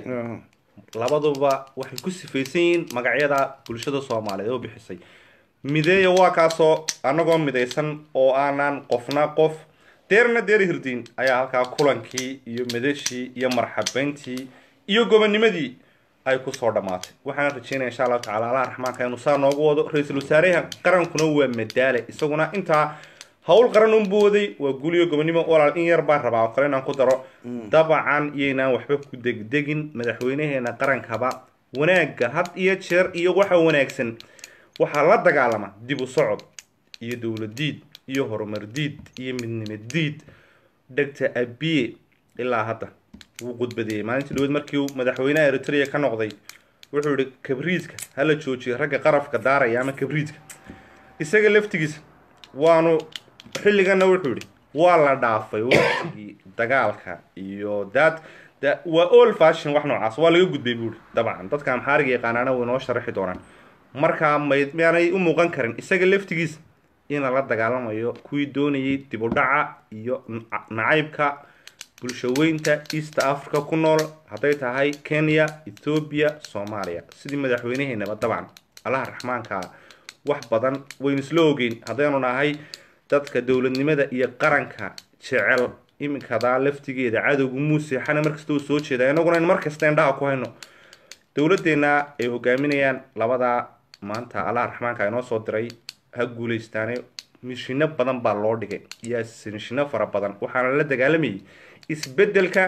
[SPEAKER 1] labaduba waxay ku sifaysan yihiin magacyada bulshada soomaaliyeed oo bixisay mideeya waa kaasoo annagoo midaysan oo aanan qofna qof deerna deer hirdiin ayaa halkaa kulankii iyo madashii iyo marxabeyntii iyo gobonimadii ay kusoo dhammaatay waxaan rajeynaya insha allahu tacala allah raxmaanka inuu saa noogu wado ra-iisul wasaaraha qarankuna waa madaale isaguna intaa hawl qaran unbuu waday waa guuliyo gobonimo walaal in yar baan rabaa oo kale inaan ku daro dabcan iyaynaan waxba ku degdegin madaxweynaheena qarankaba wanaagga had iyo jeer iyo waxa wanaagsan waxaa la dagaalama dib u socod iyo dowladiid iyo horumar diid iyo midnimo diid dhegta abiye ilaa hadda wuu gudbadeeyey maalintii dhaweed markii uu madaxweynaha eritrea ka noqday wuxuu yihi kabriidka hala joojiyo ragga qarafka daaraya ama kabriidka isaga laftigiisa waanu xilligana wuxuu yihi waa la dhaafay waqtigii dagaalka iyo daad da waa all fashion wax noocaas waa laga gudbay buuri dabcan dadka amxaariga yaqaanaana way noo sharaxi doonaan markaa may miyaanay u muuqan karin isaga laftigiisa in lala dagaalamayo kuwii doonayay dib u dhaca iyo nacaybka bulshaweynta east africa ku nool hadday tahay kenya ethoobiya soomaaliya sidii madaxweynaheenaba dabcan allaha raxmaanka wax badan waynu isla ogeyn haddaynu nahay dadka dowladnimada iyo qaranka jecel iminkadaa laftigeeda cadowga muuseexana markasta uu soo jeeda inaguna in markasta indhaha ku hayno dowladdeena ay hogaaminayaan labadaa maanta allaha raxmaanka inoo soo diray ha guuleystaane mishino badan baa loo dhigay iyo mishino fara badan waxaana la dagaalamayay isbedelka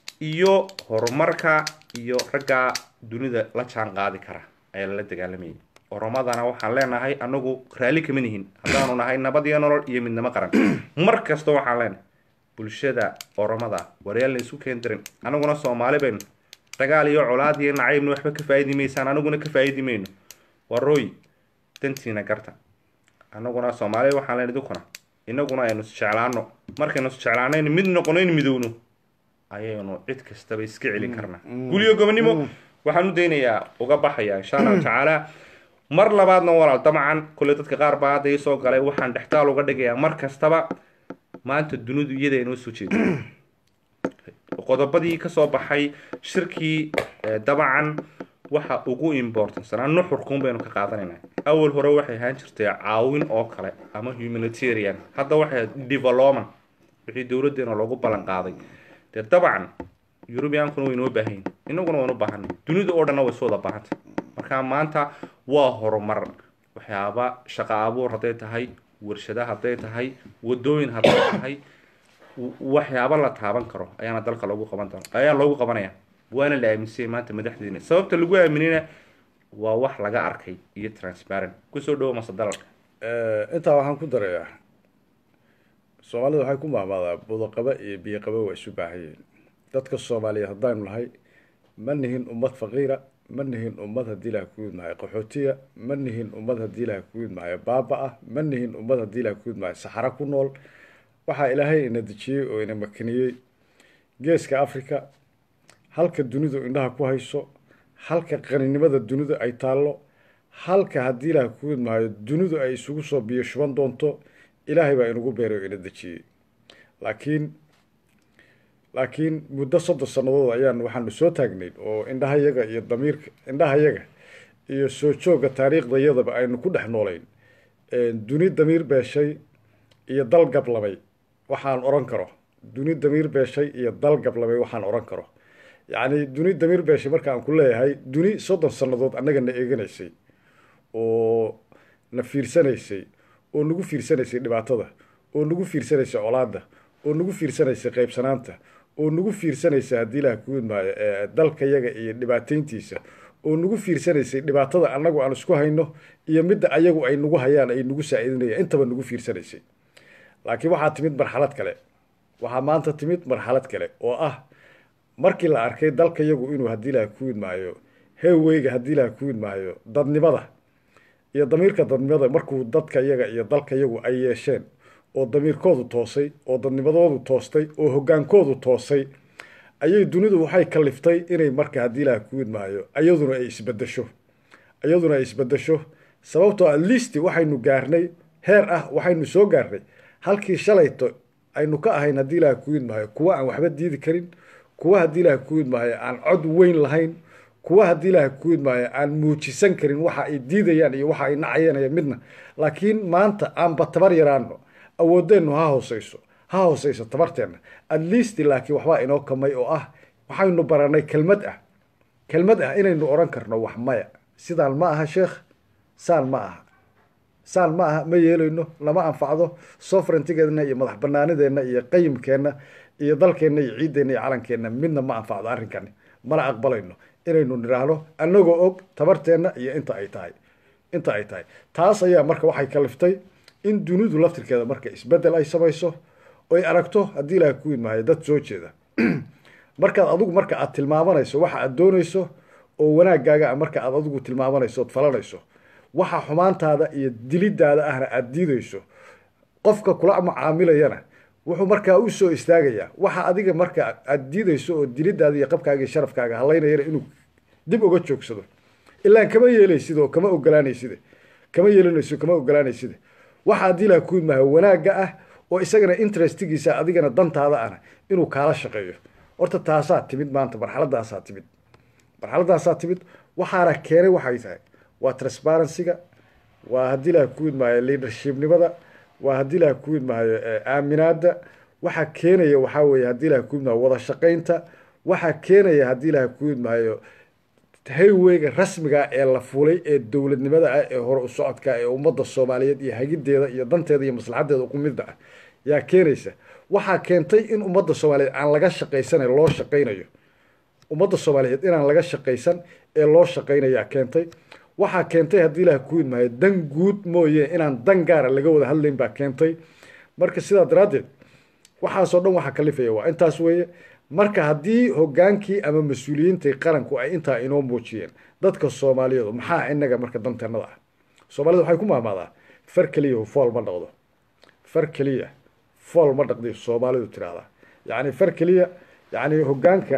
[SPEAKER 1] iyo horumarka iyo ragga dunida la jaan qaadi kara ayaa lala dagaalamayay oromadana waxaan leenahay anagu raalli kama nihin haddaanu nahay nabad iyo nolol iyo midnimo qaran mar kasta waxaan leenahay bulshada oromada waryaal la isku keen dirin anaguna soomaali baynu dagaal iyo colaad iyo nacaybna waxba ka faa'idi maysaan anaguna ka faa'idi mayno warooy dantiina garta anaguna soomaaliya waxaan leen idinkuna inaguna aynu isjeclaano markaynu isjeclaanayno mid noqonayn midowno ayaynu cid kastaba iska celin karnaa guliyo gobonimo waxaan u daynayaa uga baxaya insha allahu tacaala mar labaadna walaal dabcan kule dadka qaar baa hadda ii soo galay waxaan dhextaal uga dhigayaa mar kastaba maanta dunidu iyada inoo soo jeeda qodobadii kasoo baxay shirkii dabcan waxa ugu importansanaa nuxurkuun baynu ka qaadanaynaa awal hore waxay ahaan jirtay caawin oo kale ama humanitarian hadda waxay development wixii dowladeena loogu ballan qaaday dee dabcan eurubiankuna way inoo baahan yihin inaguna waynu baahanay dunida oo dhanna way isu wada baahantay marka maanta waa horumar waxyaaba shaqa abuur hadday tahay warshada hadday tahay wadooyin hadday tahay waxyaaba la taaban karo ayaana dalka loogu qaban doona ayaa loogu qabanaya waana la aaminsanyay maanta madaxdeena sababta lagu aaminayna waa wax laga arkay iyo transparent kusoo dhawo masadalal
[SPEAKER 2] intaa waxaan ku darayaa soomaalida waxay ku mahmaadaa budaqaba iyo biyoqaba waa isu baahan yihiin dadka soomaaliyeed haddaynu nahay ma nihin ummad faqiira ma nihin ummad haddii ilaha ku yidmahayo qaxootiya ma nihin ummad haddii ilaha ku yidmahayo baaba ah ma nihin ummad haddii ilaha ku yidmahayo saxaro ku nool waxaa ilaahay ina dejiyey oo ina makiniyey geeska africa halka dunidu indhaha ku hayso halka qaninimada dunidu ay taallo halka haddii ilaah ku yidmahayo dunidu ay isugu soo biyo shuban doonto ilaahay baa inagu beeray oo ina dejiyey laakiin laakiin muddo soddon sannadood ayaan waxaanu soo taagnayn oo indhahayaga iyo damiirka indhahayaga iyo soo joogga taariikhdayadaba aynu ku dhex noolayn duni damiir beeshay iyo dal gablamay waxaan odhan karo duni damiir beeshay iyo dal gablamay waxaan odhan karo yacni duni damiir beeshay marka aan ku leeyahay duni soddon sannadood annaga na eeganaysay oo na fiirsanaysay oo nagu fiirsanaysay dhibaatada oo nagu fiirsanaysay colaadda oo nagu fiirsanaysay qaybsanaanta oo nagu fiirsanaysa haddii ilaah ku yidmaayo dalkayaga iyo dhibaateyntiisa oo nagu fiirsanaysay dhibaatada annagu aan isku hayno iyo midda ayagu ay nagu hayaan ay nagu saa-idinayaan intaba nagu fiirsanaysay laakiin waxaa timid marxalad kale waxaa maanta timid marxalad kale oo ah markii la arkay dalkayagu inuu haddii ilaah ku yidmaayo heeweyga haddii ilaah ku yidmaayo dadnimada iyo damiirka dadnimada markuu dadka yaga iyo dalkayagu ay yeesheen oo damiirkoodu toosay oo dadnimadoodu toostay oo hoggaankoodu toosay ayay dunidu waxay kaliftay inay marka haddii ilaah ku idmaayo iyaduna ay isbedesho iyaduna ay isbedesho sababtoo at least waxaynu gaarnay heer ah waxaynu soo gaarnay halkii shalayto aynu ka ahayn haddii ilaah ku idmaayo kuwa aan waxba diidi karin kuwa haddii ilaah ku idmaayo aan cod weyn lahayn kuwa haddii ilaah ku idmaayo aan muujisan karin waxa ay diidayaan iyo waxa ay nacayeen midna laakiin maanta aanba tabar yaraano awoodeennu ha hooseyso ha hooseyso tabarteenna at least laakiin waxbaa inoo kamay oo ah waxaynu baranay kelmad ah kelmad ah inaynu odhan karno wax maya sidaan ma aha sheekh saan ma aha saan ma aha ma yeelayno lama anfacdo sovereigntigeedna iyo madax banaanideenna iyo qayimkeenna iyo dalkeenna iyo ciiddeenna iyo calankeenna midna ma anfacdo arrinkani mana aqbalayno inaynu nidhaahno annagoo og tabarteenna iyo inta ay tahay inta ay tahay taas ayaa marka waxay kaliftay in dunidu laftirkeeda marka isbedel ay samayso oy aragto haddii ilaah ku idmaayo dad soo jeeda markaad adigu marka aad tilmaamanayso waxa aad doonayso oo wanaagaaga marka aad adigu tilmaamanayso ood falanayso waxa xumaantaada iyo dilidaada ahna aada diidayso qofka kula mucaamilayana wuxuu markaa u soo istaagayaa waxa adiga marka aada diidayso oo dilidaada iyo qabkaaga iyo sharafkaaga halaynayana inuu dib uga joogsado ilaan kama yeelaysid oo kama ogolaanayside kama yeelanayso kama ogolaanayside waxa haddii ilaah ku idmaayo wanaagga ah oo isagana interestigiisa adigana dantaada ahna inuu kaala shaqeeyo horta taasaa timid maanta marxaladaasaa timid marxaladaasaa timid waxaana keenay waxay tahay waa transparencyga waa haddii ilaah ku idmaayo leadershipnimada waa haddii ilaah ku idmaayo aaminaada waxaa keenaya waxaa weeye haddii ilaah ku idmaayo wada shaqaynta waxaa keenaya haddii ilaah ku idmaayo hayweyga rasmiga ee la fulay ee dowladnimada ah ee hore u socodka ee ummadda soomaaliyeed iyo hagideeda iyo danteeda iyo maslaxadeeda uqumida ah yaa keenaysa waxaa keentay in ummadda soomaaliyeed aan laga shaqaysanayn loo shaqaynayo ummadda soomaaliyeed inaan laga shaqaysan ee loo shaqaynayaa keentay waxaa keentay haddii ilaah ku idmaayo dan guud mooye inaan dan gaara laga wada hadlayn baa keentay marka sidaa daraaddeed waxaasoo dhan waxaa kalifaya waa intaas weeye marka haddii hogaankii ama mas-uuliyiintai qaranku ay intaa inoo muujiyeen dadka soomaaliyeedu maxaa inaga marka danteenada ah soomaalida waxay ku maamaadaa far keliya fool ma dhaqdo far keliya fool ma dhaqdi soomaalidu tiraahdaa yacni far keliya yacni hogaanka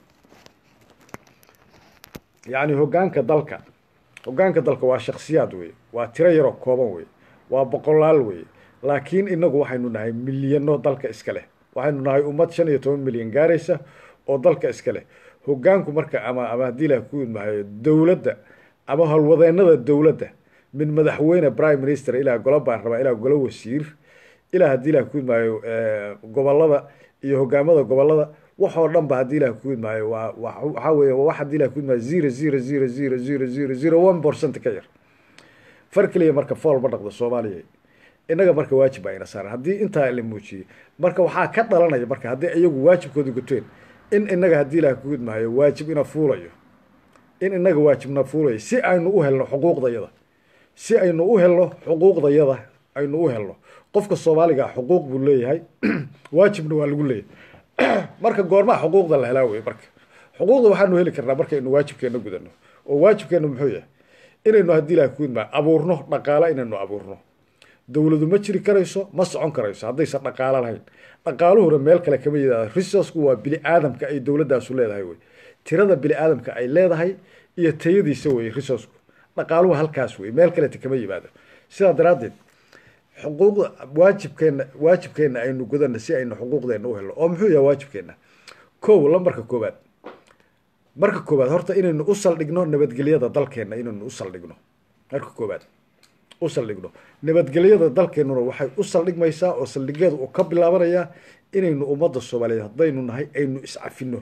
[SPEAKER 2] yacni hogaanka dalka hogaanka dalka waa shaksiyaad weye waa tiro yaroo kooban weye waa boqolaal weye laakiin inagu waxaynu nahay milyano dalka iska leh waxaynu nahay ummad shan iyo toban milyan gaaraysa oo dalka iska leh hogaanku marka ama ama haddii ilaah ku idmaayo dowladda ama howlwadeenada dowladda min madaxweyne prime minister ilaa golo baarlamaan ilaa golo wasiir ilaa haddii ilaah ku idmaayo gobolada iyo hogaamada gobolada waxoo dhan ba haddii ilaah ku idmaayo waa waxaa weeye wax haddii ilah ku idmaayo zero zero zero zero zero zero zero one percent ka yar far keliya marka fool ma dhaqdo soomaaliya innaga marka waajib baa ina saaran haddii intaa la muujiyey marka waxaa ka dhalanaya marka haddii iyagu waajibkooda guteen in inaga haddii ilaah ku idmaayo waajib ina fuulayo in inaga waajibna fuulayo si aynu u helno xuquuqdayada si aynu u helno xuquuqdayada aynu u helno qofka soomaaliga xuquuq buu leeyahay waajibna waa lagu leeyahay marka goormaa xuquuqda la helaa wey marka xuquuqda waxaanu heli karnaa markaynu waajibkeena gudano oo waajibkeena muxuu yahay inaynu haddii ilaah ku idmaayo abuurno dhaqaalo inaynu abuurno dowladu ma jiri karayso ma socon karayso haddaysan dhaqaalo lahayn dhaqaaluhuna meel kale kama yidaada resourcku waa bini aadamka ay dowladaasu leedahay wey tirada bini aadamka ay leedahay iyo tayadiisa wey resourcku dhaqaaluhu halkaas wey meel kaleta kama yimaado sidaa daraaddeed xuquuqda waajibkeena waajibkeena aynu gudana si aynu xuquuqdeena u helno oo muxuu yahay waajibkeena kow lambarka koobaad marka koobaad horta inaynu u saldhigno nabadgelyada dalkeena inaynu u saldhigno marka koobaad u saldhigno nabadgelyada dalkeenuna waxay u saldhigmaysaa oo saldhigeeda uu ka bilaabanayaa inaynu ummadda soomaaliyeed haddaynu nahay aynu iscafino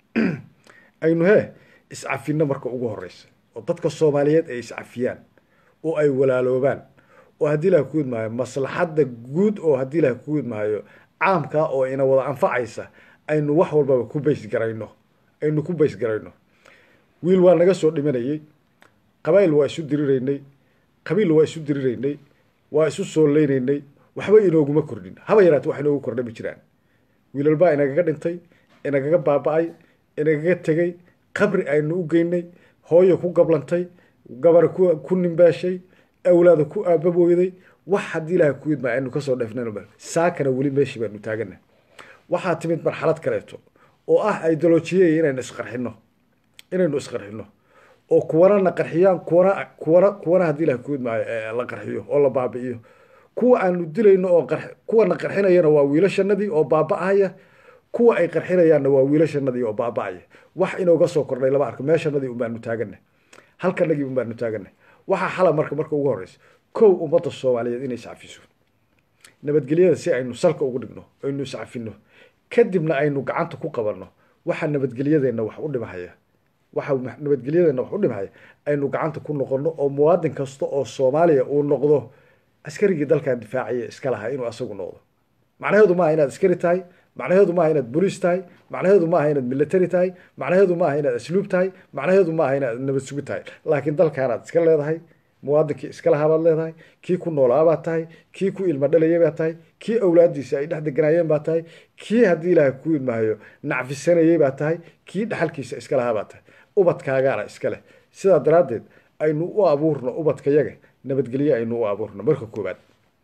[SPEAKER 2] aynu hee iscafino marka ugu horeysa oo dadka soomaaliyeed ay iscafiyaan oo ay walaaloobaan oo haddii ilaah ku idmaayo maslaxadda guud oo haddii ilaah ku idmaayo caamkaa oo ina wada anfacaysa aynu wax walbaba ku baysgarayno aynu ku baysgarayno wiil waa naga soo dhimanayey qabaa'il waa isu diriraynay qabiil waa isu diriraynay waa isu soo leynaynay waxba inooguma kordhin haba yaraate wax inoogu kordha ma jiraan wiilal baa inagaga dhintay inagaga baaba-ay inagaga tegay qabri aynu u geynay hooyo ku gablantay gabar ku nimbaashay awlaada ku aababooyday wax haddii ilaah ku idmaa aynu kasoo dheefnan saakana weli meeshii baanu taagana waxaa timid marxalad kaleeto oo ah ideolojiye inaynu isqarxino inaynu isqarxino oo kuwana na qarxiyaan kuwana kuwana kuwana haddii ilaha kuud maayo la qarxiyo oo la baabi'iyo kuwa aanu dilayno oo qar kuwa na qarxinayana waa wiilashanadii oo baaba'ahaya kuwa ay qarxinayaanna waa wiilashanadii oo baaba'aya wax inooga soo kordhay lama arko meeshanadii unbaanu taaganay halkanagii unbaanu taaganay waxaa xala marka marka ugu horeysa kow ummadda soomaaliyeed inay iscafiso nabadgelyada si aynu salka ugu dhigno aynu iscafino kadibna aynu gacanta ku qabanno waxa nabadgelyadeenna wax u dhimahaya waxa nabadgelyadeenna wax u dhimahaya aynu gacanta ku noqono oo muwaadin kasta oo soomaaliya uu noqdo askarigii dalkan difaacaya iska lahaa inuu asagu noqdo macnaheedu maaha inaad askari tahay macnaheedu maaha inaad boliis tahay macnaheedu maaha inaad military tahay macnaheedu maaha inaad asluub tahay macnaheedu maaha inaad nabad sugi tahay laakiin dalkaanaad iska leedahay muwaadinkii iska lahaa leedahay kii ku noolaabaad tahay kii ku ilma dhalayay baad tahay kii awlaadiisa ay dhex deganaayeen baad tahay kii haddii ilaahay ku ilmaayo nacfisanayay baad tahay kii dhaxalkiisa iska lahaa baad tahay ubadkaagaana iska leh sidaa daraaddeed aynu u abuurno ubadkayaga nabadgelye aynu u abuurno marka koobaad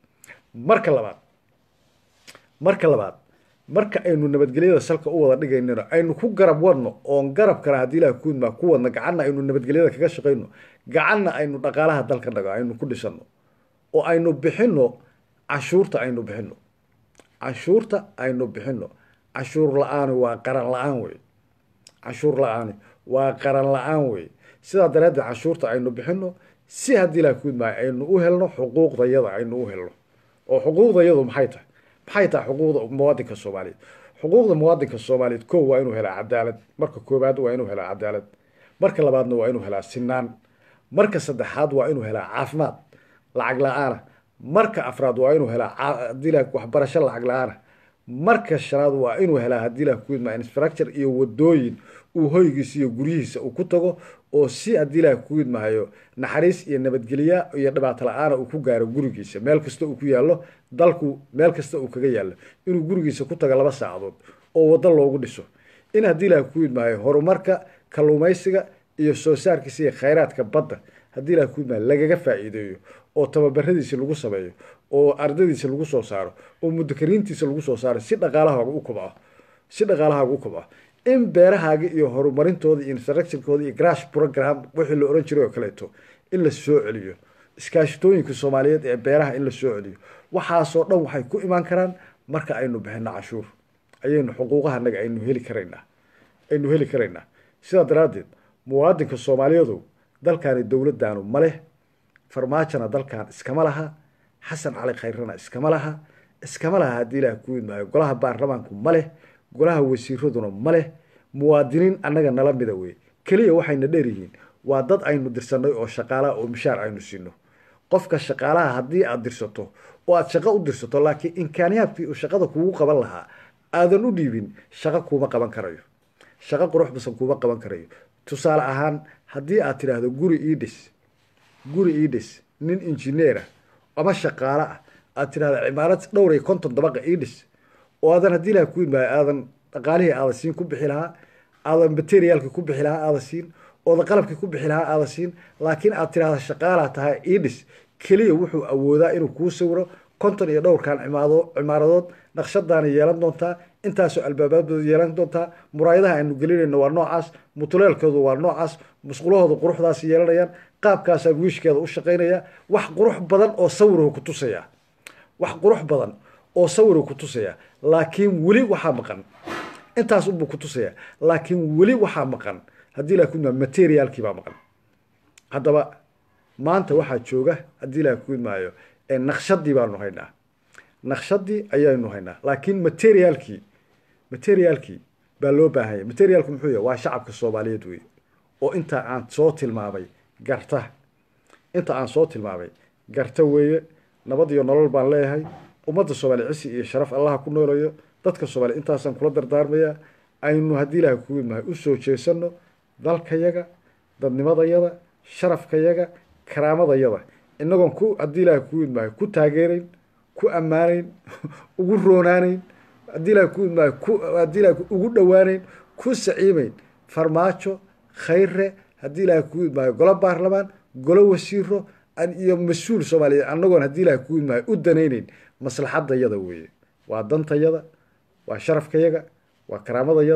[SPEAKER 2] marka labaad marka labaad marka aynu nabadgelyada salka u wada dhigaynano aynu ku garab wadno oon garabkana haddii ilaah kuudmaa ku wadno gacanna aynu nabadgelyada kaga shaqayno gacanna aynu dhaqaalaha dalka dhago aynu ku dhisano oo aynu bixino cashuurta aynu bixino cashuurta aynu bixino cashuur la-aani waa qaran la-aan wey cashuur la-aani waa qaran la-aan wey sidaa daraaddeed cashuurta aynu bixino si haddii ilaah kuudmaa aynu u helno xuquuqdayada aynu u helno oo xuquuqdayadu maxay tahay maxay tahay xuquuqda muwaadinka soomaaliyeed xuquuqda muwaadinka soomaaliyeed ko waa inuu helaa cadaalad marka koobaad waa inuu helaa cadaalad marka labaadna waa inuu helaa sinaan marka saddexaad waa inuu helaa caafimaad lacag la-aana marka afraad waa inuu helaa hadii la waxbarasho lacag la-aana marka shanaad waa inuu helaa haddii la kuidmaa infrastructure iyo wadooyin uu hoygiisa iyo guryihiisa uu ku tago oo si haddii la kuidmahayo naxariis iyo nabadgelya iyo dhibaato la-aana uu ku gaaro gurigiisa meel kasta uu ku yaallo dalku meel kasta uu kaga yaallo inuu gurigiisa ku tago laba saacadood oo waddo loogu dhiso in haddii la kuidmahayo horumarka kalluumaysiga iyo soo saarkiisa iyo khayraadka badda haddii la kuidmahayo lagaga faa'iideeyo oo tababaradiisa lagu sameeyo oo ardadiisa lagu soo saaro oo mudakariintiisa lagu soo saaro si dhaqaalahaaga u kobco si dhaqaalahaaga u kobco in beerahaaga iyo horumarintooda iyo infrastructurekooda iyo grash program wixii la ohan jiray oo kaleeto in la soo celiyo iskaashitooyinka soomaaliyeed ee beeraha in la soo celiyo waxaasoo dhan waxay ku imaan karaan marka aynu bixino cashuur ayaynu xuquuqahanaga aynu heli karaynaa aynu heli karaynaa sidaa daraaddeed muwaadinka soomaaliyeedu dalkaani dowladdaanu ma leh farmaajona dalkan iskama laha xasan cali khayrana iskama laha iskama laha haddii ilaah ku idmaayo golaha baarlamaanku ma leh golaha wasiiraduna ma leh muwaadiniin annaga nala mida wey keliya waxayna dheer yihiin waa dad aynu dirsanay oo shaqaalaha oo mishaar aynu siino qofka shaqaalaha haddii aad dirsato oo aad shaqo u dirsato laakiin imkaaniyaadkii uu shaqada kugu qaban lahaa aadan u dhiibin shaqo kuuma qaban karayo shaqo qurux basan kuuma qaban karayo tusaale ahaan haddii aad tidhaahdo guri ii dhis guri ii dhis nin injineera ama shaqaale ah aad tidhahdo cimaarad dhowr iyo konton dabaqa ii dhis oo aadan haddii ilaha ku imaayo aadan dhaqaalihii aada siin ku bixi lahaa aadan materiaalkii ku bixi lahaa aada siin oodan qalabkii ku bixi lahaa aada siin laakiin aad tidhahda shaqaalaa tahay ii dhis keliya wuxuu awoodaa inuu kuu sawiro konton iyo dhowrkan cimaado cimaaradood naqshadaana yeelan doontaa intaasoo albaabadooda yeelan doontaa muraayadaha aynu gelinayno waa noocaas mutuleelkoodu waa noocaas musqulahooda quruxdaas yeelanayaan qaabkaasaa wiishkeeda u shaqaynaya wax qurux badan oo sawirhu ku tusaya wax qurux badan oo sawirhu ku tusaya laakiin weli waxaa maqan intaas unbuu ku tusaya laakiin weli waxaa maqan haddii ilaha kuidmaa materiaalkii baa maqan haddaba maanta waxaa jooga haddii ilaha kuidmaayo naqshadii baanu haynaa naqshadii ayaynu haynaa laakiin materiaalkii materiaalkii baa loo baahanya materiaalku muxuu yahay waa shacabka soomaaliyeed wey oo inta aan soo tilmaamay garta inta aan soo tilmaamay garta weeye nabad iyo nolol baan leeyahay ummadda soomaaliya cisi iyo sharaf allaha ku noolayo dadka soomaaliya intaasaan kula dardaarmayaa aynu haddii ilaha kuwimahay usoo jeesano dalkayaga dadnimadayada sharafkayaga karaamadayada inagoon ku haddii ilaha kuwidmaayo ku taageerayn ku ammaanayn ugu roonaanayn haddii ilaha kuwidmaayo ku haddii ilaha ugu dhowaaneyn ku saciimeyn farmaajo khayre haddii ilaha kuwidmaayo golo baarlamaan golo wasiiro iyo mas-uul soomaaliyeed annagoon haddii ilaha kuwidmaayo u danayneyn maslaxadayada weeye waa dantayada waa sharafkayaga waa karaamadayada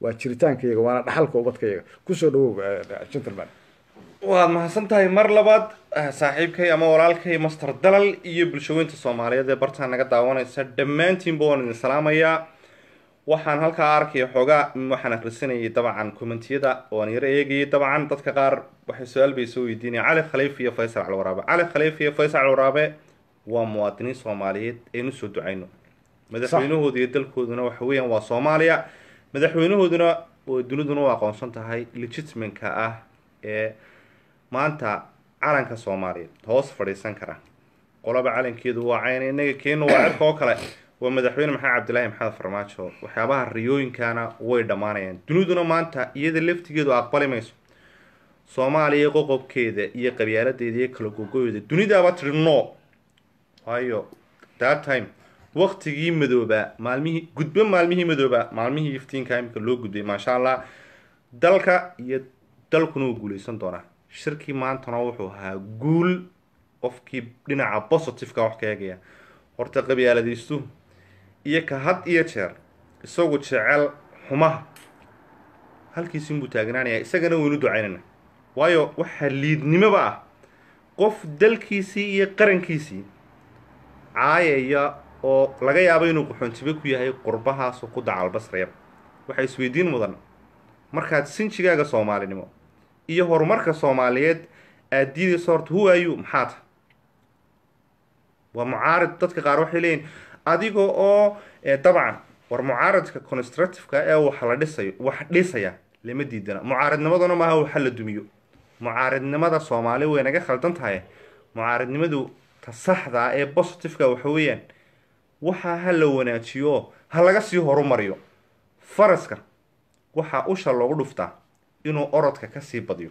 [SPEAKER 2] waa jiritaankayaga waana dhaxalka ubadkayaga kusoo dhawow gentleman
[SPEAKER 1] waad mahadsan tahay mar labaad saaxiibkay ama walaalkay master dalal iyo bulshaweynta soomaaliyeed ee bartaan naga daawanaysa dhammaantiinba waan idin salaamayaa waxaan halkaa arkaya xoogaa waxaan akhrisanayay dabcan commentiyada oan yaro eegayay dabcan dadka qaar waxay su-aal bay soo weydiinaya cali khaliif iyo faysal calwaraabe cali khaliif iyo faysal calwaraabe waa muwaadiniin soomaaliyeed aynu soo ducayno madaxweynahooda iyo dalkooduna waxa weeyaan waa soomaaliya madaxweynahooduna oo duniduna u aqoonsan tahay legitimanka ah ee maanta calanka soomaaliya hoos fadhiisan kara qolaba calankeedu waa cayn inaga keenu waa cirka oo kale waa madaxweyne maxamed cabdilaahi maxamed farmaajo waxyaabaha riyooyinkana way dhammaanayaan duniduna maanta iyada laftigeedu aqbali mayso soomaaliya qoqobkeeda iyo qabyaaladeeda iyo kala gogoyda dunidaaba tiri no waayo that time waktigii madoobaa maalmihii gudbo maalmihii madoobaa maalmihii iftiinka imika loo gudbay maasha allah dalka iyo dalkuna uu guuleysan doonaa shirkii maantana wuxuu ahaa guul qofkii dhinaca positiveka wax ka eegaya horta qabyaaladaystu iyo ka had iyo jeer isagu jecel xumaha halkiisinbuu taagnaanaya isagana waynu ducaynana waayo waxaa liidnimoba ah qof dalkiisii iyo qarankiisii caayaya oo laga yaabo inuu qaxoontibe ku yahay qurbahaasoo ku dacalbasraya waxaa isweydiin mudan markaad sinjigaaga soomaalinimo iyo horumarka soomaaliyeed aada diidayso horta who are you maxaa ta waa mucaarid dadka qaar waxay leeyihin adiga oo dabcan war mucaaridka constructiveka ee wax la dhisayo wax dhisaya lama diidana mucaaridnimaduna maaha waxa la dumiyo mucaaridnimada soomaali way naga khaldan tahay mucaaridnimadu ta saxda ee positiveka waxa weeyaan waxaa ha la wanaajiyo ha laga sii horumariyo faraska waxaa usha loogu dhuftaa inuu orodka kasii badiyo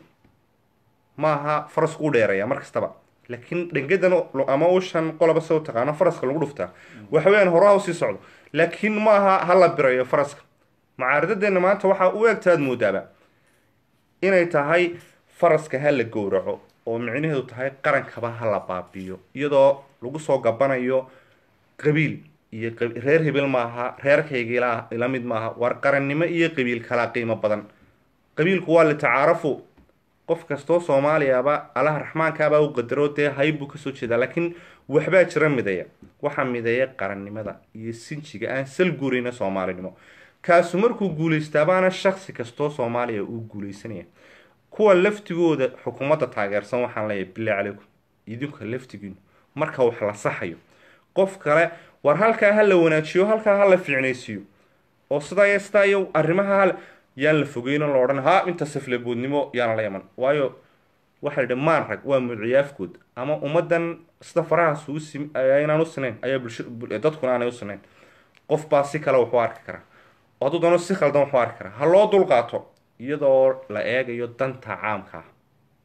[SPEAKER 1] maaha farasku u dheeraya mar kastaba laakiin dhangadan ama ushan qoloba se u taqaano faraska lagu dhuftaa waxa weyaan horaha usii socdo laakiin maaha ha la birayo faraska mucaaridadeena maanta waxaa u egtaad moodaaba inay tahay faraska ha la gowraco oo micnaheedu tahay qarankaba ha la baabiyo iyadoo lagu soo gabanayo qabiil iyo reer hebel maaha reerkayga ila mid maaha war qarannimo iyo qabiil kala qiimo badan qabiilku waa litacaarafu qof kastoo soomaaliyaba allaha raxmaankaabaa u qadaro dee hayb buu kasoo jeedaa laakiin waxbaa jira mideeya waxaa mideeya qarannimada iyo sinjiga aan sal guurayna soomaalinimo kaasu markuu guulaystabaana shaksi kastoo soomaaliya uu guulaysanaya kuwa laftigooda xukuumadda taageersan waxaan leeyahay bilaa calaykum idinka laftigiinu marka wax la saxayo qof kale war halkaa ha la wanaajiyo halkaa ha la fiicnaysiiyo oo sidaa iyo sidaa iyo arrimaha hal yaan la fogeyno la odhan ha inta safleboodnimo yaana la yaman waayo waxa la yidhi maan rag waa muciyaafkood ama ummaddan sida farahaas uu sim aynaan u sinayn ayaa bulsha dadkuna aanay u sinayn qof baa si kale waxu arki karaa oo hadduu doono si khaldan waxu arki karaa ha loo dulqaato iyadoo la eegayo danta caamka ah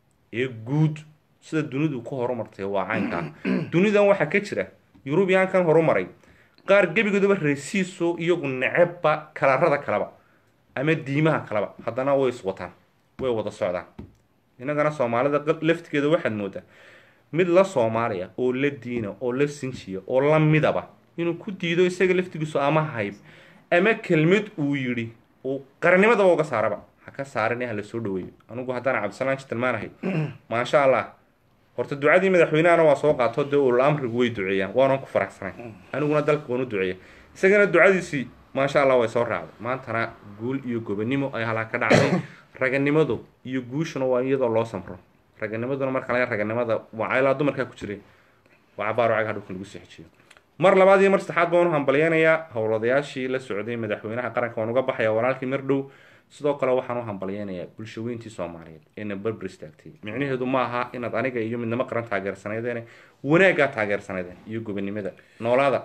[SPEAKER 1] ee guud sida dunidu ku horumartay waa caynka ah dunidan waxaa ka jira yurubiyaankan horumaray qaar gebigoodaba reesiiso iyagu necebba kalarada kaleba ama diimaha kaleba haddana way iswataan way wada socdaan innagana soomaalida laftigeeda waxaad moodaa mid la soomaaliya oo la diina oo la sinjiya oo la midaba inuu ku diido isaga laftigiisu ama hayb ama kelmad uu yidhi uu qarannimadaba uga saaraba ha ka saarin ha la soo dhaweeyo anigu haddaan cabdisalaan jitilmaanahay maasha allah horta ducadii madaxweynehana waa soo qaato dee ul amrigu way duceeyaan waanan ku faraxsanay aniguna dalka waan u duceeya isagana ducadiisii maasha allah way soo raacday maantana guul iyo gobonimo ayaa halaa ka dhacday raganimadu iyo guushuna waa iyadoo loo samro raganimaduna marka laga raganimada waa caylaa dumarkaa ku jiray waa cabaaro cagaha dhulka lagu sii xejiyo mar labaad iyo mar saddexaad baan u hambalyeynayaa howladayaashii la socday madaxweynaha qaranka waan uga baxaya walaalkii mar dhow sidoo kale waxaan u hambalyeynayaa bulshaweyntii soomaaliyeed eena berber istaagtay micnaheedu ma aha inaad aniga iyo midnimo qaran taageersanaydeen wanaaggaa taageersanaydeen iyo gobonimada noolaada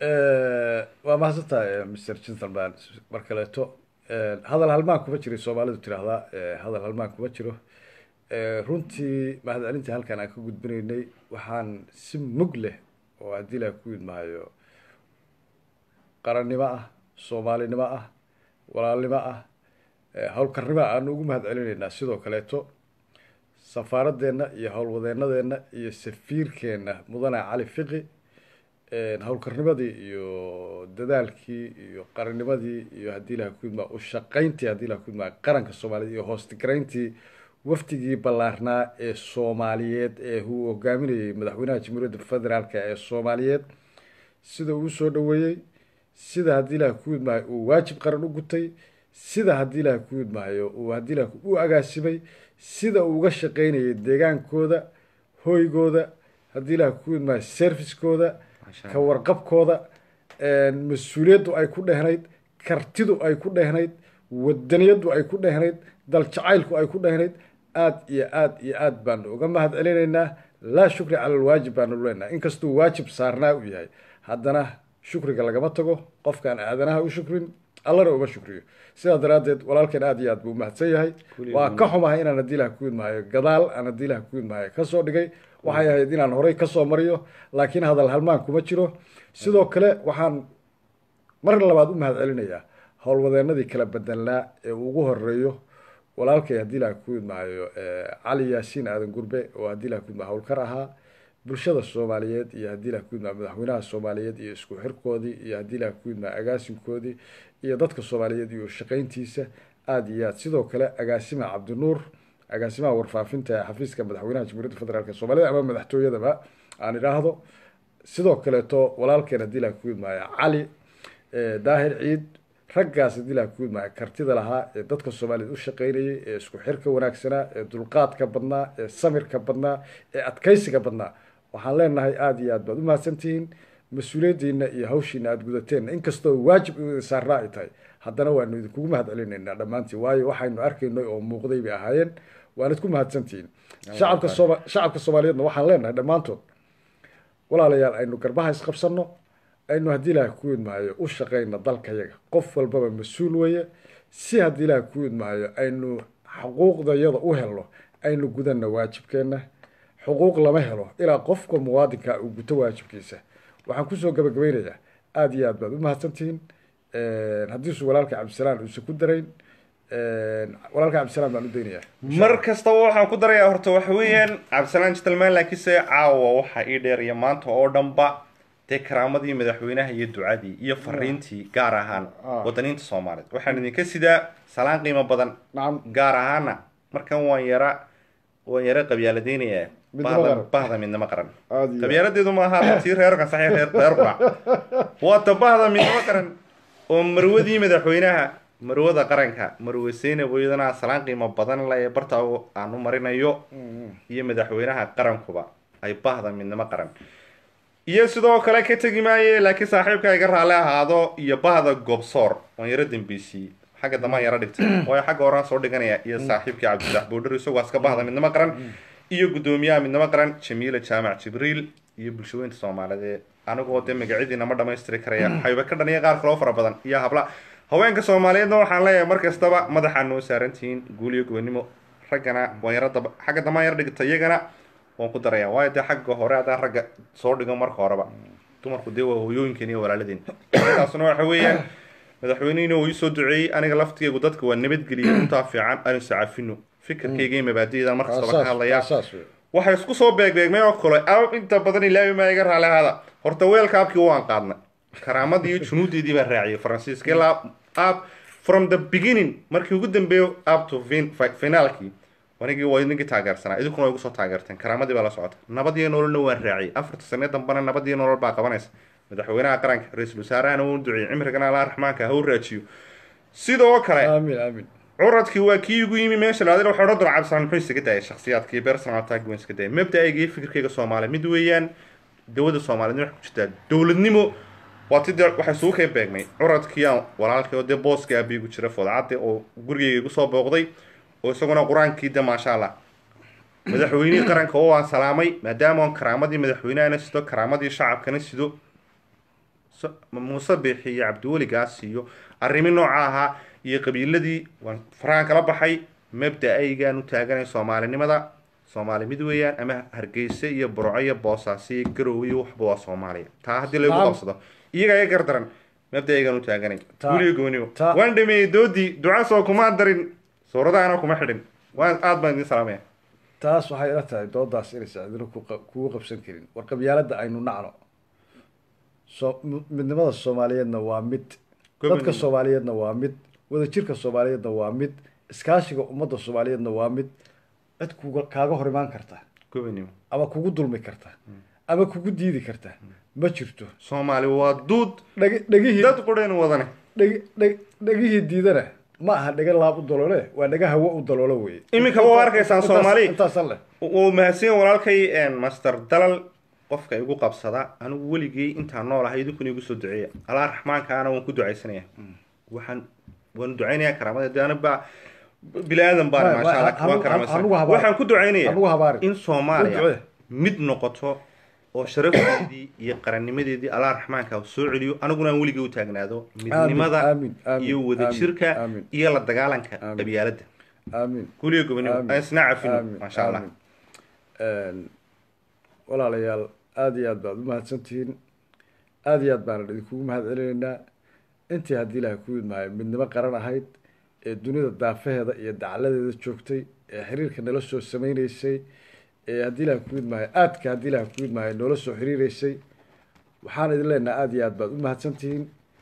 [SPEAKER 2] waa mahadsantahay mr gentleman mar kaleeto hadal halmaan kuma jiray soomaalidu tiraahdaa hadal halmaan kuma jiro runtii mahadcelintii halkan aan ka gudbinaynay waxaan si mug leh oo haddii ilaah ku idmahayo qarannimo ah soomaalinimo ah walaalnimo ah howlkarnimo aanu ugu mahad celinaynaa sidoo kaleeto safaaradeenna iyo howlwadeenadeenna iyo safiirkeenna mudane cali fiqi howlkarnimadii iyo dadaalkii iyo qarannimadii iyo haddii ilaha kudmaa u shaqayntii haddii ilaha kudmaa qaranka soomaaliyeed iyo hoostigarayntii wafdigii ballaarnaa ee soomaaliyeed ee uu hogaaminayay madaxweynaha jamhuuriyadda federaalka ee soomaaliyeed sida uu soo dhaweeyey sida haddii ilaha kudmahay uu waajib qaran u gutay sida haddii ilaha kudmahayo uu haddii ilaha u agaasimay sida uu uga shaqaynayay deegaankooda hoygooda haddii ilaha kudmahay servicekooda ka warqabkooda mas-uuliyaddu ay ku dhehnayd kartidu ay ku dhehnayd wadaniyaddu ay ku dhehnayd daljacaylku ay ku dhehnayd aada iyo aada iyo aada baanu uga mahad celinaynaa laa shukri cala alwaajib baanu leenaha inkastuu waajib saarnaa u yahay haddana shukriga lagama tago qofkaan aadanaha u shukrin allana uma shukriyo sidaa daraaddeed walaalkeen aada iyo aad buu umahadsan yahay waa ka xumahay inaan haddii ilaha kuwid mahayo gadaal aan haddii ilaha kuwid mahayo kasoo dhigay waxay ahayd inaan horey kasoo mariyo laakiin hadal halmaan kuma jiro sidoo kale waxaan mar labaad u mahad celinayaa howlwadeenadii kala bedelnaa ee ugu horeeyo walaalkay haddii ilaha kuwid mahayo cali yaasiin aadan gurbe oo haddii ilaha kuwid maha howlkar ahaa bulshada soomaaliyeed iyo haddii ilaha kuwid maha madaxweynaha soomaaliyeed iyo isku xirkoodii iyo haddii ilaha kuwid maha agaasinkoodii iyo dadka soomaaliyeed iyo shaqayntiisa aada iyo aad sidoo kale agaasima cabdinuur agaasimaha warfaafinta ee xafiiska madaxweynaha jamhuuriyadda federaalk soomaaliyed ama madaxtooyadaba aan idhaahdo sidoo kaleeto walaalkeen haddii ilaha kuwid mahayo cali daahir ciid raggaas haddii ilaha kuwid mahayo kartida lahaa ee dadka soomaaliyeed u shaqaynayay ee isku xirka wanaagsanaa ee dulqaadka badnaa ee samirka badnaa ee adkaysiga badnaa waxaan leenahay aada iyo aad baad umahadsantihiin mas-uuliyaddiina iyo hawshiina aada gudateenna inkastoo waajib idin saarnaa ay tahay haddana waanu idinkugu mahad celinaynaa dhammaantiin waayo waxaynu arkaynay oo muuqday bay ahaayeen waanad ku mahadsantihiin shacabka sooma shacabka soomaaliyeedna waxaan leenahay dhammaantood walaalayaal aynu garbaha isqabsanno aynu haddii ilaah ku idmahayo u shaqayna dalkayaga qof walbaba mas-uul weeye si haddii ilaah ku idmahayo aynu xuquuqdayada u helno aynu gudanna waajibkeenna xuquuq lama helo ilaa qofka muwaadinka uu guto waajibkiisa waxaan kusoo gabagabaynayaa aada iyo aad baad u mahadsantihiin haddiisu walaalka cabdisalaam uusan ku darayn walaalka cabdisalaam baan u daynayaa
[SPEAKER 1] mar kastaba waxaan ku darayaa horta waxa weeyaan cabdisalaan jitalmaan laakiinse caawa waxaa ii dheer iyo maanta oo dhanba dee karaamadii madaxweynaha iyo ducadii iyo fariintii gaar ahaan wadaniinta soomaaliyeed waxaan idinka sidaa salaan qiimo badan
[SPEAKER 2] nacam
[SPEAKER 1] gaar ahaana markan waan yara waan yara qabyaaladeynayaa
[SPEAKER 2] Midnimo
[SPEAKER 1] bahda
[SPEAKER 2] qaran.
[SPEAKER 1] bahda midnimo qaran
[SPEAKER 2] Aad iyo-
[SPEAKER 1] qabyaaladeedu maaha tii reerkan saxiix reer reer qurac waata bahda midnimo qaran oo marwadii madaxweynaha marwada qaranka marwe seynab iyadana salaan qiimo badan le ee barta aan u marinayo iyo madaxweynaha qarankuba ay bahda midnimo qaran iyo sidoo kale ka tegi maaye laakiin saaxiibka iga raalli ahaado iyo bahda gobsoor waan yaro dambeysiiyey xagga damaan yaro dhigtay waayo xagga horaan soo dhiganaya iyo saaxiibkii cabdillax boodhar isagoo aska bahda midnimo qaran iyo guddoomiyaha midnimo qaran jamiila jaamac jibriil iyo bulshaweynta soomaaliyeed anigoo dee magacyadiina ma dhamaystiri karaya hayba ka dhaniya qaar kaloo fara badan iyo habla haweenka soomaaliyeedna waxaan leeyahay mar kastaba madaxaa noo saarantihiin guul iyo gobonimo raggana waan yaro daba xagga damaan yaro dhigta iyagana waan ku daraya waayo dee xagga hore haddaan ragga soo dhigo marka horeba dumarku dee waa hooyooyinkeen iyo walaaladeen taasuna waxa weeyaan madaxweynihina uu iisoo duceeyey aniga laftigeygu dadka waa nabadgeliyay runtaa fiican anu sacafino fikirkayga iyo mabaadi'dan mar kastaba ka hadlaya
[SPEAKER 2] saas wey
[SPEAKER 1] waxay isku soo beegbeegmay oo kale aab inta badan ilaahay maa iga raali ahaada horta weelka abkii waan qaadnay karaamadii iyo junuudeedii baan raaciyay faransiiska ilaa ab from the beginning markii ugu dambeeyo up to fin- fi- finaalkii anigii waa idinkii taageersanaa idinkuna way igu soo taageerteen karaamadii baa la socota nabad iyo nololna waan raaciyay afarta sane dambana nabad iyo nolol baa qabanaysa madaxweynaha qaranka ra-iisul wasaarahana wuu duceeyey cimrigana allah raxmaanka ha u raajiyo sidoo kale
[SPEAKER 2] aamin aamin
[SPEAKER 1] curadkii waa kii igu yimi meesha laadin waxaa odhan doona cabdisalaan muxuu isaga daayay shakhsiyaadkii personal attack buu iska daayay mabda'ayga iyo fikirkayga soomaaliya mid weeyaan dowladda soomaaliyeed waxay ku jirtaa dowladnimo waa ti dee waxay isugu kay beegmay curadkii aan walaalkii oo dee booskii aabiigu jira foodcadde oo gurigayga igu soo booqday oo isaguna qur-aankii de maasha allah madaxweynihii qaranka oo aan salaamay maadaama aan karaamadii madaxweynahana sido karaamadii shacabkana sido so- muuse biixi iyo cabdiweligaas iyo arrimi nooca ahaa iyo qabiiladii waan farahan kala baxay mabda-aygaan u taaganay soomaalinimada soomaali mid weeyaan ama hargeysa iyo burco iyo boosaaso iyo garowe iyo waxba waa soomaaliya taa haddii lagu
[SPEAKER 2] Naam.
[SPEAKER 1] qabsado iyaga iga gardaran mabda-aygaan u taaganay
[SPEAKER 2] Ta-
[SPEAKER 1] guliyo gooniyo
[SPEAKER 2] ta-
[SPEAKER 1] waan dhameeyey doodii ducasoo kuma darin suuradaana kuma xidhin waan aad baan idin salaamaya
[SPEAKER 2] taas waxay ila tahay doodaas inaysan cidina ku qa- kugu qabsan karin war qabyaalada aynu nacno so midnimada soomaaliyeedna waa mid
[SPEAKER 1] Gobonimo.
[SPEAKER 2] dadka soomaaliyeedna waa mid wadajirka soomaaliyeedna waa mid iskaashiga ummadda soomaaliyeedna waa mid cid kuga kaaga hor imaan karta
[SPEAKER 1] gobonimo
[SPEAKER 2] ama kugu dulmi karta ama kugu diidi karta ma jirto
[SPEAKER 1] soomaali waa duud
[SPEAKER 2] dheg dhegihii
[SPEAKER 1] dad qureen wadane
[SPEAKER 2] dheg dheg dhegihii diidana ma aha dhega laab u daloole waa dhega hawo u daloolo weye
[SPEAKER 1] Iminka waa arkaysaan
[SPEAKER 2] Intaas-
[SPEAKER 1] Soomaali.
[SPEAKER 2] intaasan leh
[SPEAKER 1] wuu mahadsan yahay walaalkay master dalal qofka igu qabsada anigu weligay intaan nool ahay idinkuna igu soo duceeya allah raxmaankaana waan ku ducaysanaya waxaan waan ducaynaya karaamada de aniba bini aadan baan
[SPEAKER 2] Ma- ma-
[SPEAKER 1] maasha allah
[SPEAKER 2] ha-
[SPEAKER 1] waan
[SPEAKER 2] ha-
[SPEAKER 1] karaamaysan
[SPEAKER 2] hanugu habaari.
[SPEAKER 1] waxaan ku ducaynaya
[SPEAKER 2] hanugu habaari.
[SPEAKER 1] in
[SPEAKER 2] U
[SPEAKER 1] soomaaliya
[SPEAKER 2] ducee.
[SPEAKER 1] mid noqoto oo sharafteedii iyo qarannimadeedii allah raxmaanka soo celiyo aniguna aan weligay u taagnaado midnimada
[SPEAKER 2] aamin, aamin,
[SPEAKER 1] iyo wadajirka
[SPEAKER 2] aamin, aamin.
[SPEAKER 1] iyo la dagaalanka
[SPEAKER 2] Aamin.
[SPEAKER 1] qabyaaladda
[SPEAKER 2] aamin
[SPEAKER 1] guliga gobonimo
[SPEAKER 2] Aamin.
[SPEAKER 1] aan isna cafino
[SPEAKER 2] Aamin,
[SPEAKER 1] maasha allah
[SPEAKER 2] aamin. Een, walaalayaal aada iyo aad baad umahadsantihiin aada iyo aad baanan idinkugu mahad celinaynaa intii haddii ilaahay ku idmaayo midnimo qaran ahayd ee dunida daafaheeda iyo dacaladeeda joogtay ee xiriirka nala soo sameyneysay ee haddii ilaahay ku idmaayo aadka haddii ilaahay ku idmaayo noola soo xiriireysay waxaan idin leenahay aada iyo aad baad umahadsantihiin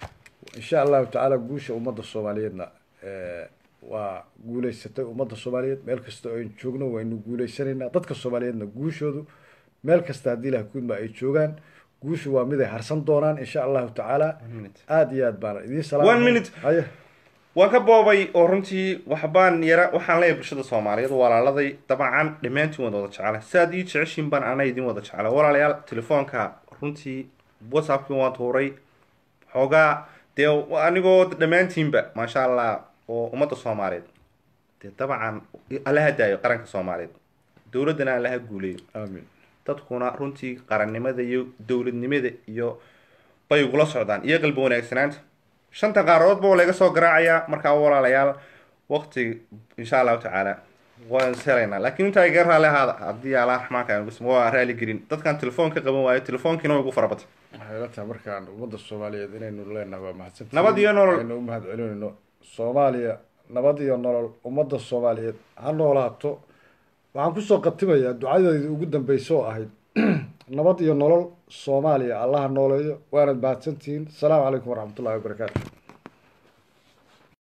[SPEAKER 2] insha allahu tacaala guusha ummadda soomaaliyeedna eh, waa guuleysatay ummadda soomaaliyeed meel kasta oo aynu joogno waynu guuleysanaynaa dadka soomaaliyeedna guushoodu meel kasta haddii ilaah kudma ay joogaan guushu waa mid ay harsan doonaan insha allahu tacaala
[SPEAKER 1] minute.
[SPEAKER 2] aada iyo aad baana idiin
[SPEAKER 1] One minute.
[SPEAKER 2] haye
[SPEAKER 1] waan ka boobay oo runtii waxbaan yara waxaan leeyahay bulshada soomaaliyeed walaaladay dabcan dhammaantiin wada wada jecela siaad ii jeceshiin baan ana idin wada jecela walaalayaal telefoonka runtii whatsappkii waan tuuray xoogaa dee anigoo dhammaantiinba maasha allah oo ummadda soomaaliyeed dee dabcan allaha daayo qaranka soomaaliyeed dowladdana allaha guuleeyo
[SPEAKER 2] aamin
[SPEAKER 1] dadkuna runtii qarannimada iyo dowladnimada iyo bay ugula socdaan iyo qalbi wanaagsanaanta shanta qaaradoodba waa laga soo garaacayaa markaa walaalayaal waqti insha allahu tacaala waan is helaynaa laakiin intaa iga raali ahaada haddii allah raxmaanka aan ugu waa raali gelin dadkan telefoon ka qaban waayo telefoonkiina way igu farabatay
[SPEAKER 2] waxay la tahay markaan ummadda soomaaliyeed inaynu leenahay waa mahadsantihiin
[SPEAKER 1] Nabad iyo nolol.
[SPEAKER 2] aynu u mahad celinayno soomaaliya nabad iyo nolol ummadda soomaaliyeed ha noolaato waxaan kusoo qatimayaa ducadeedii ugu dambeysa oo ahayd nabad iyo nolol soomaaliya allaha nooleeyo waanad mahadsantihiin asalaamu calaykum waraxmatullahi wabarakaatu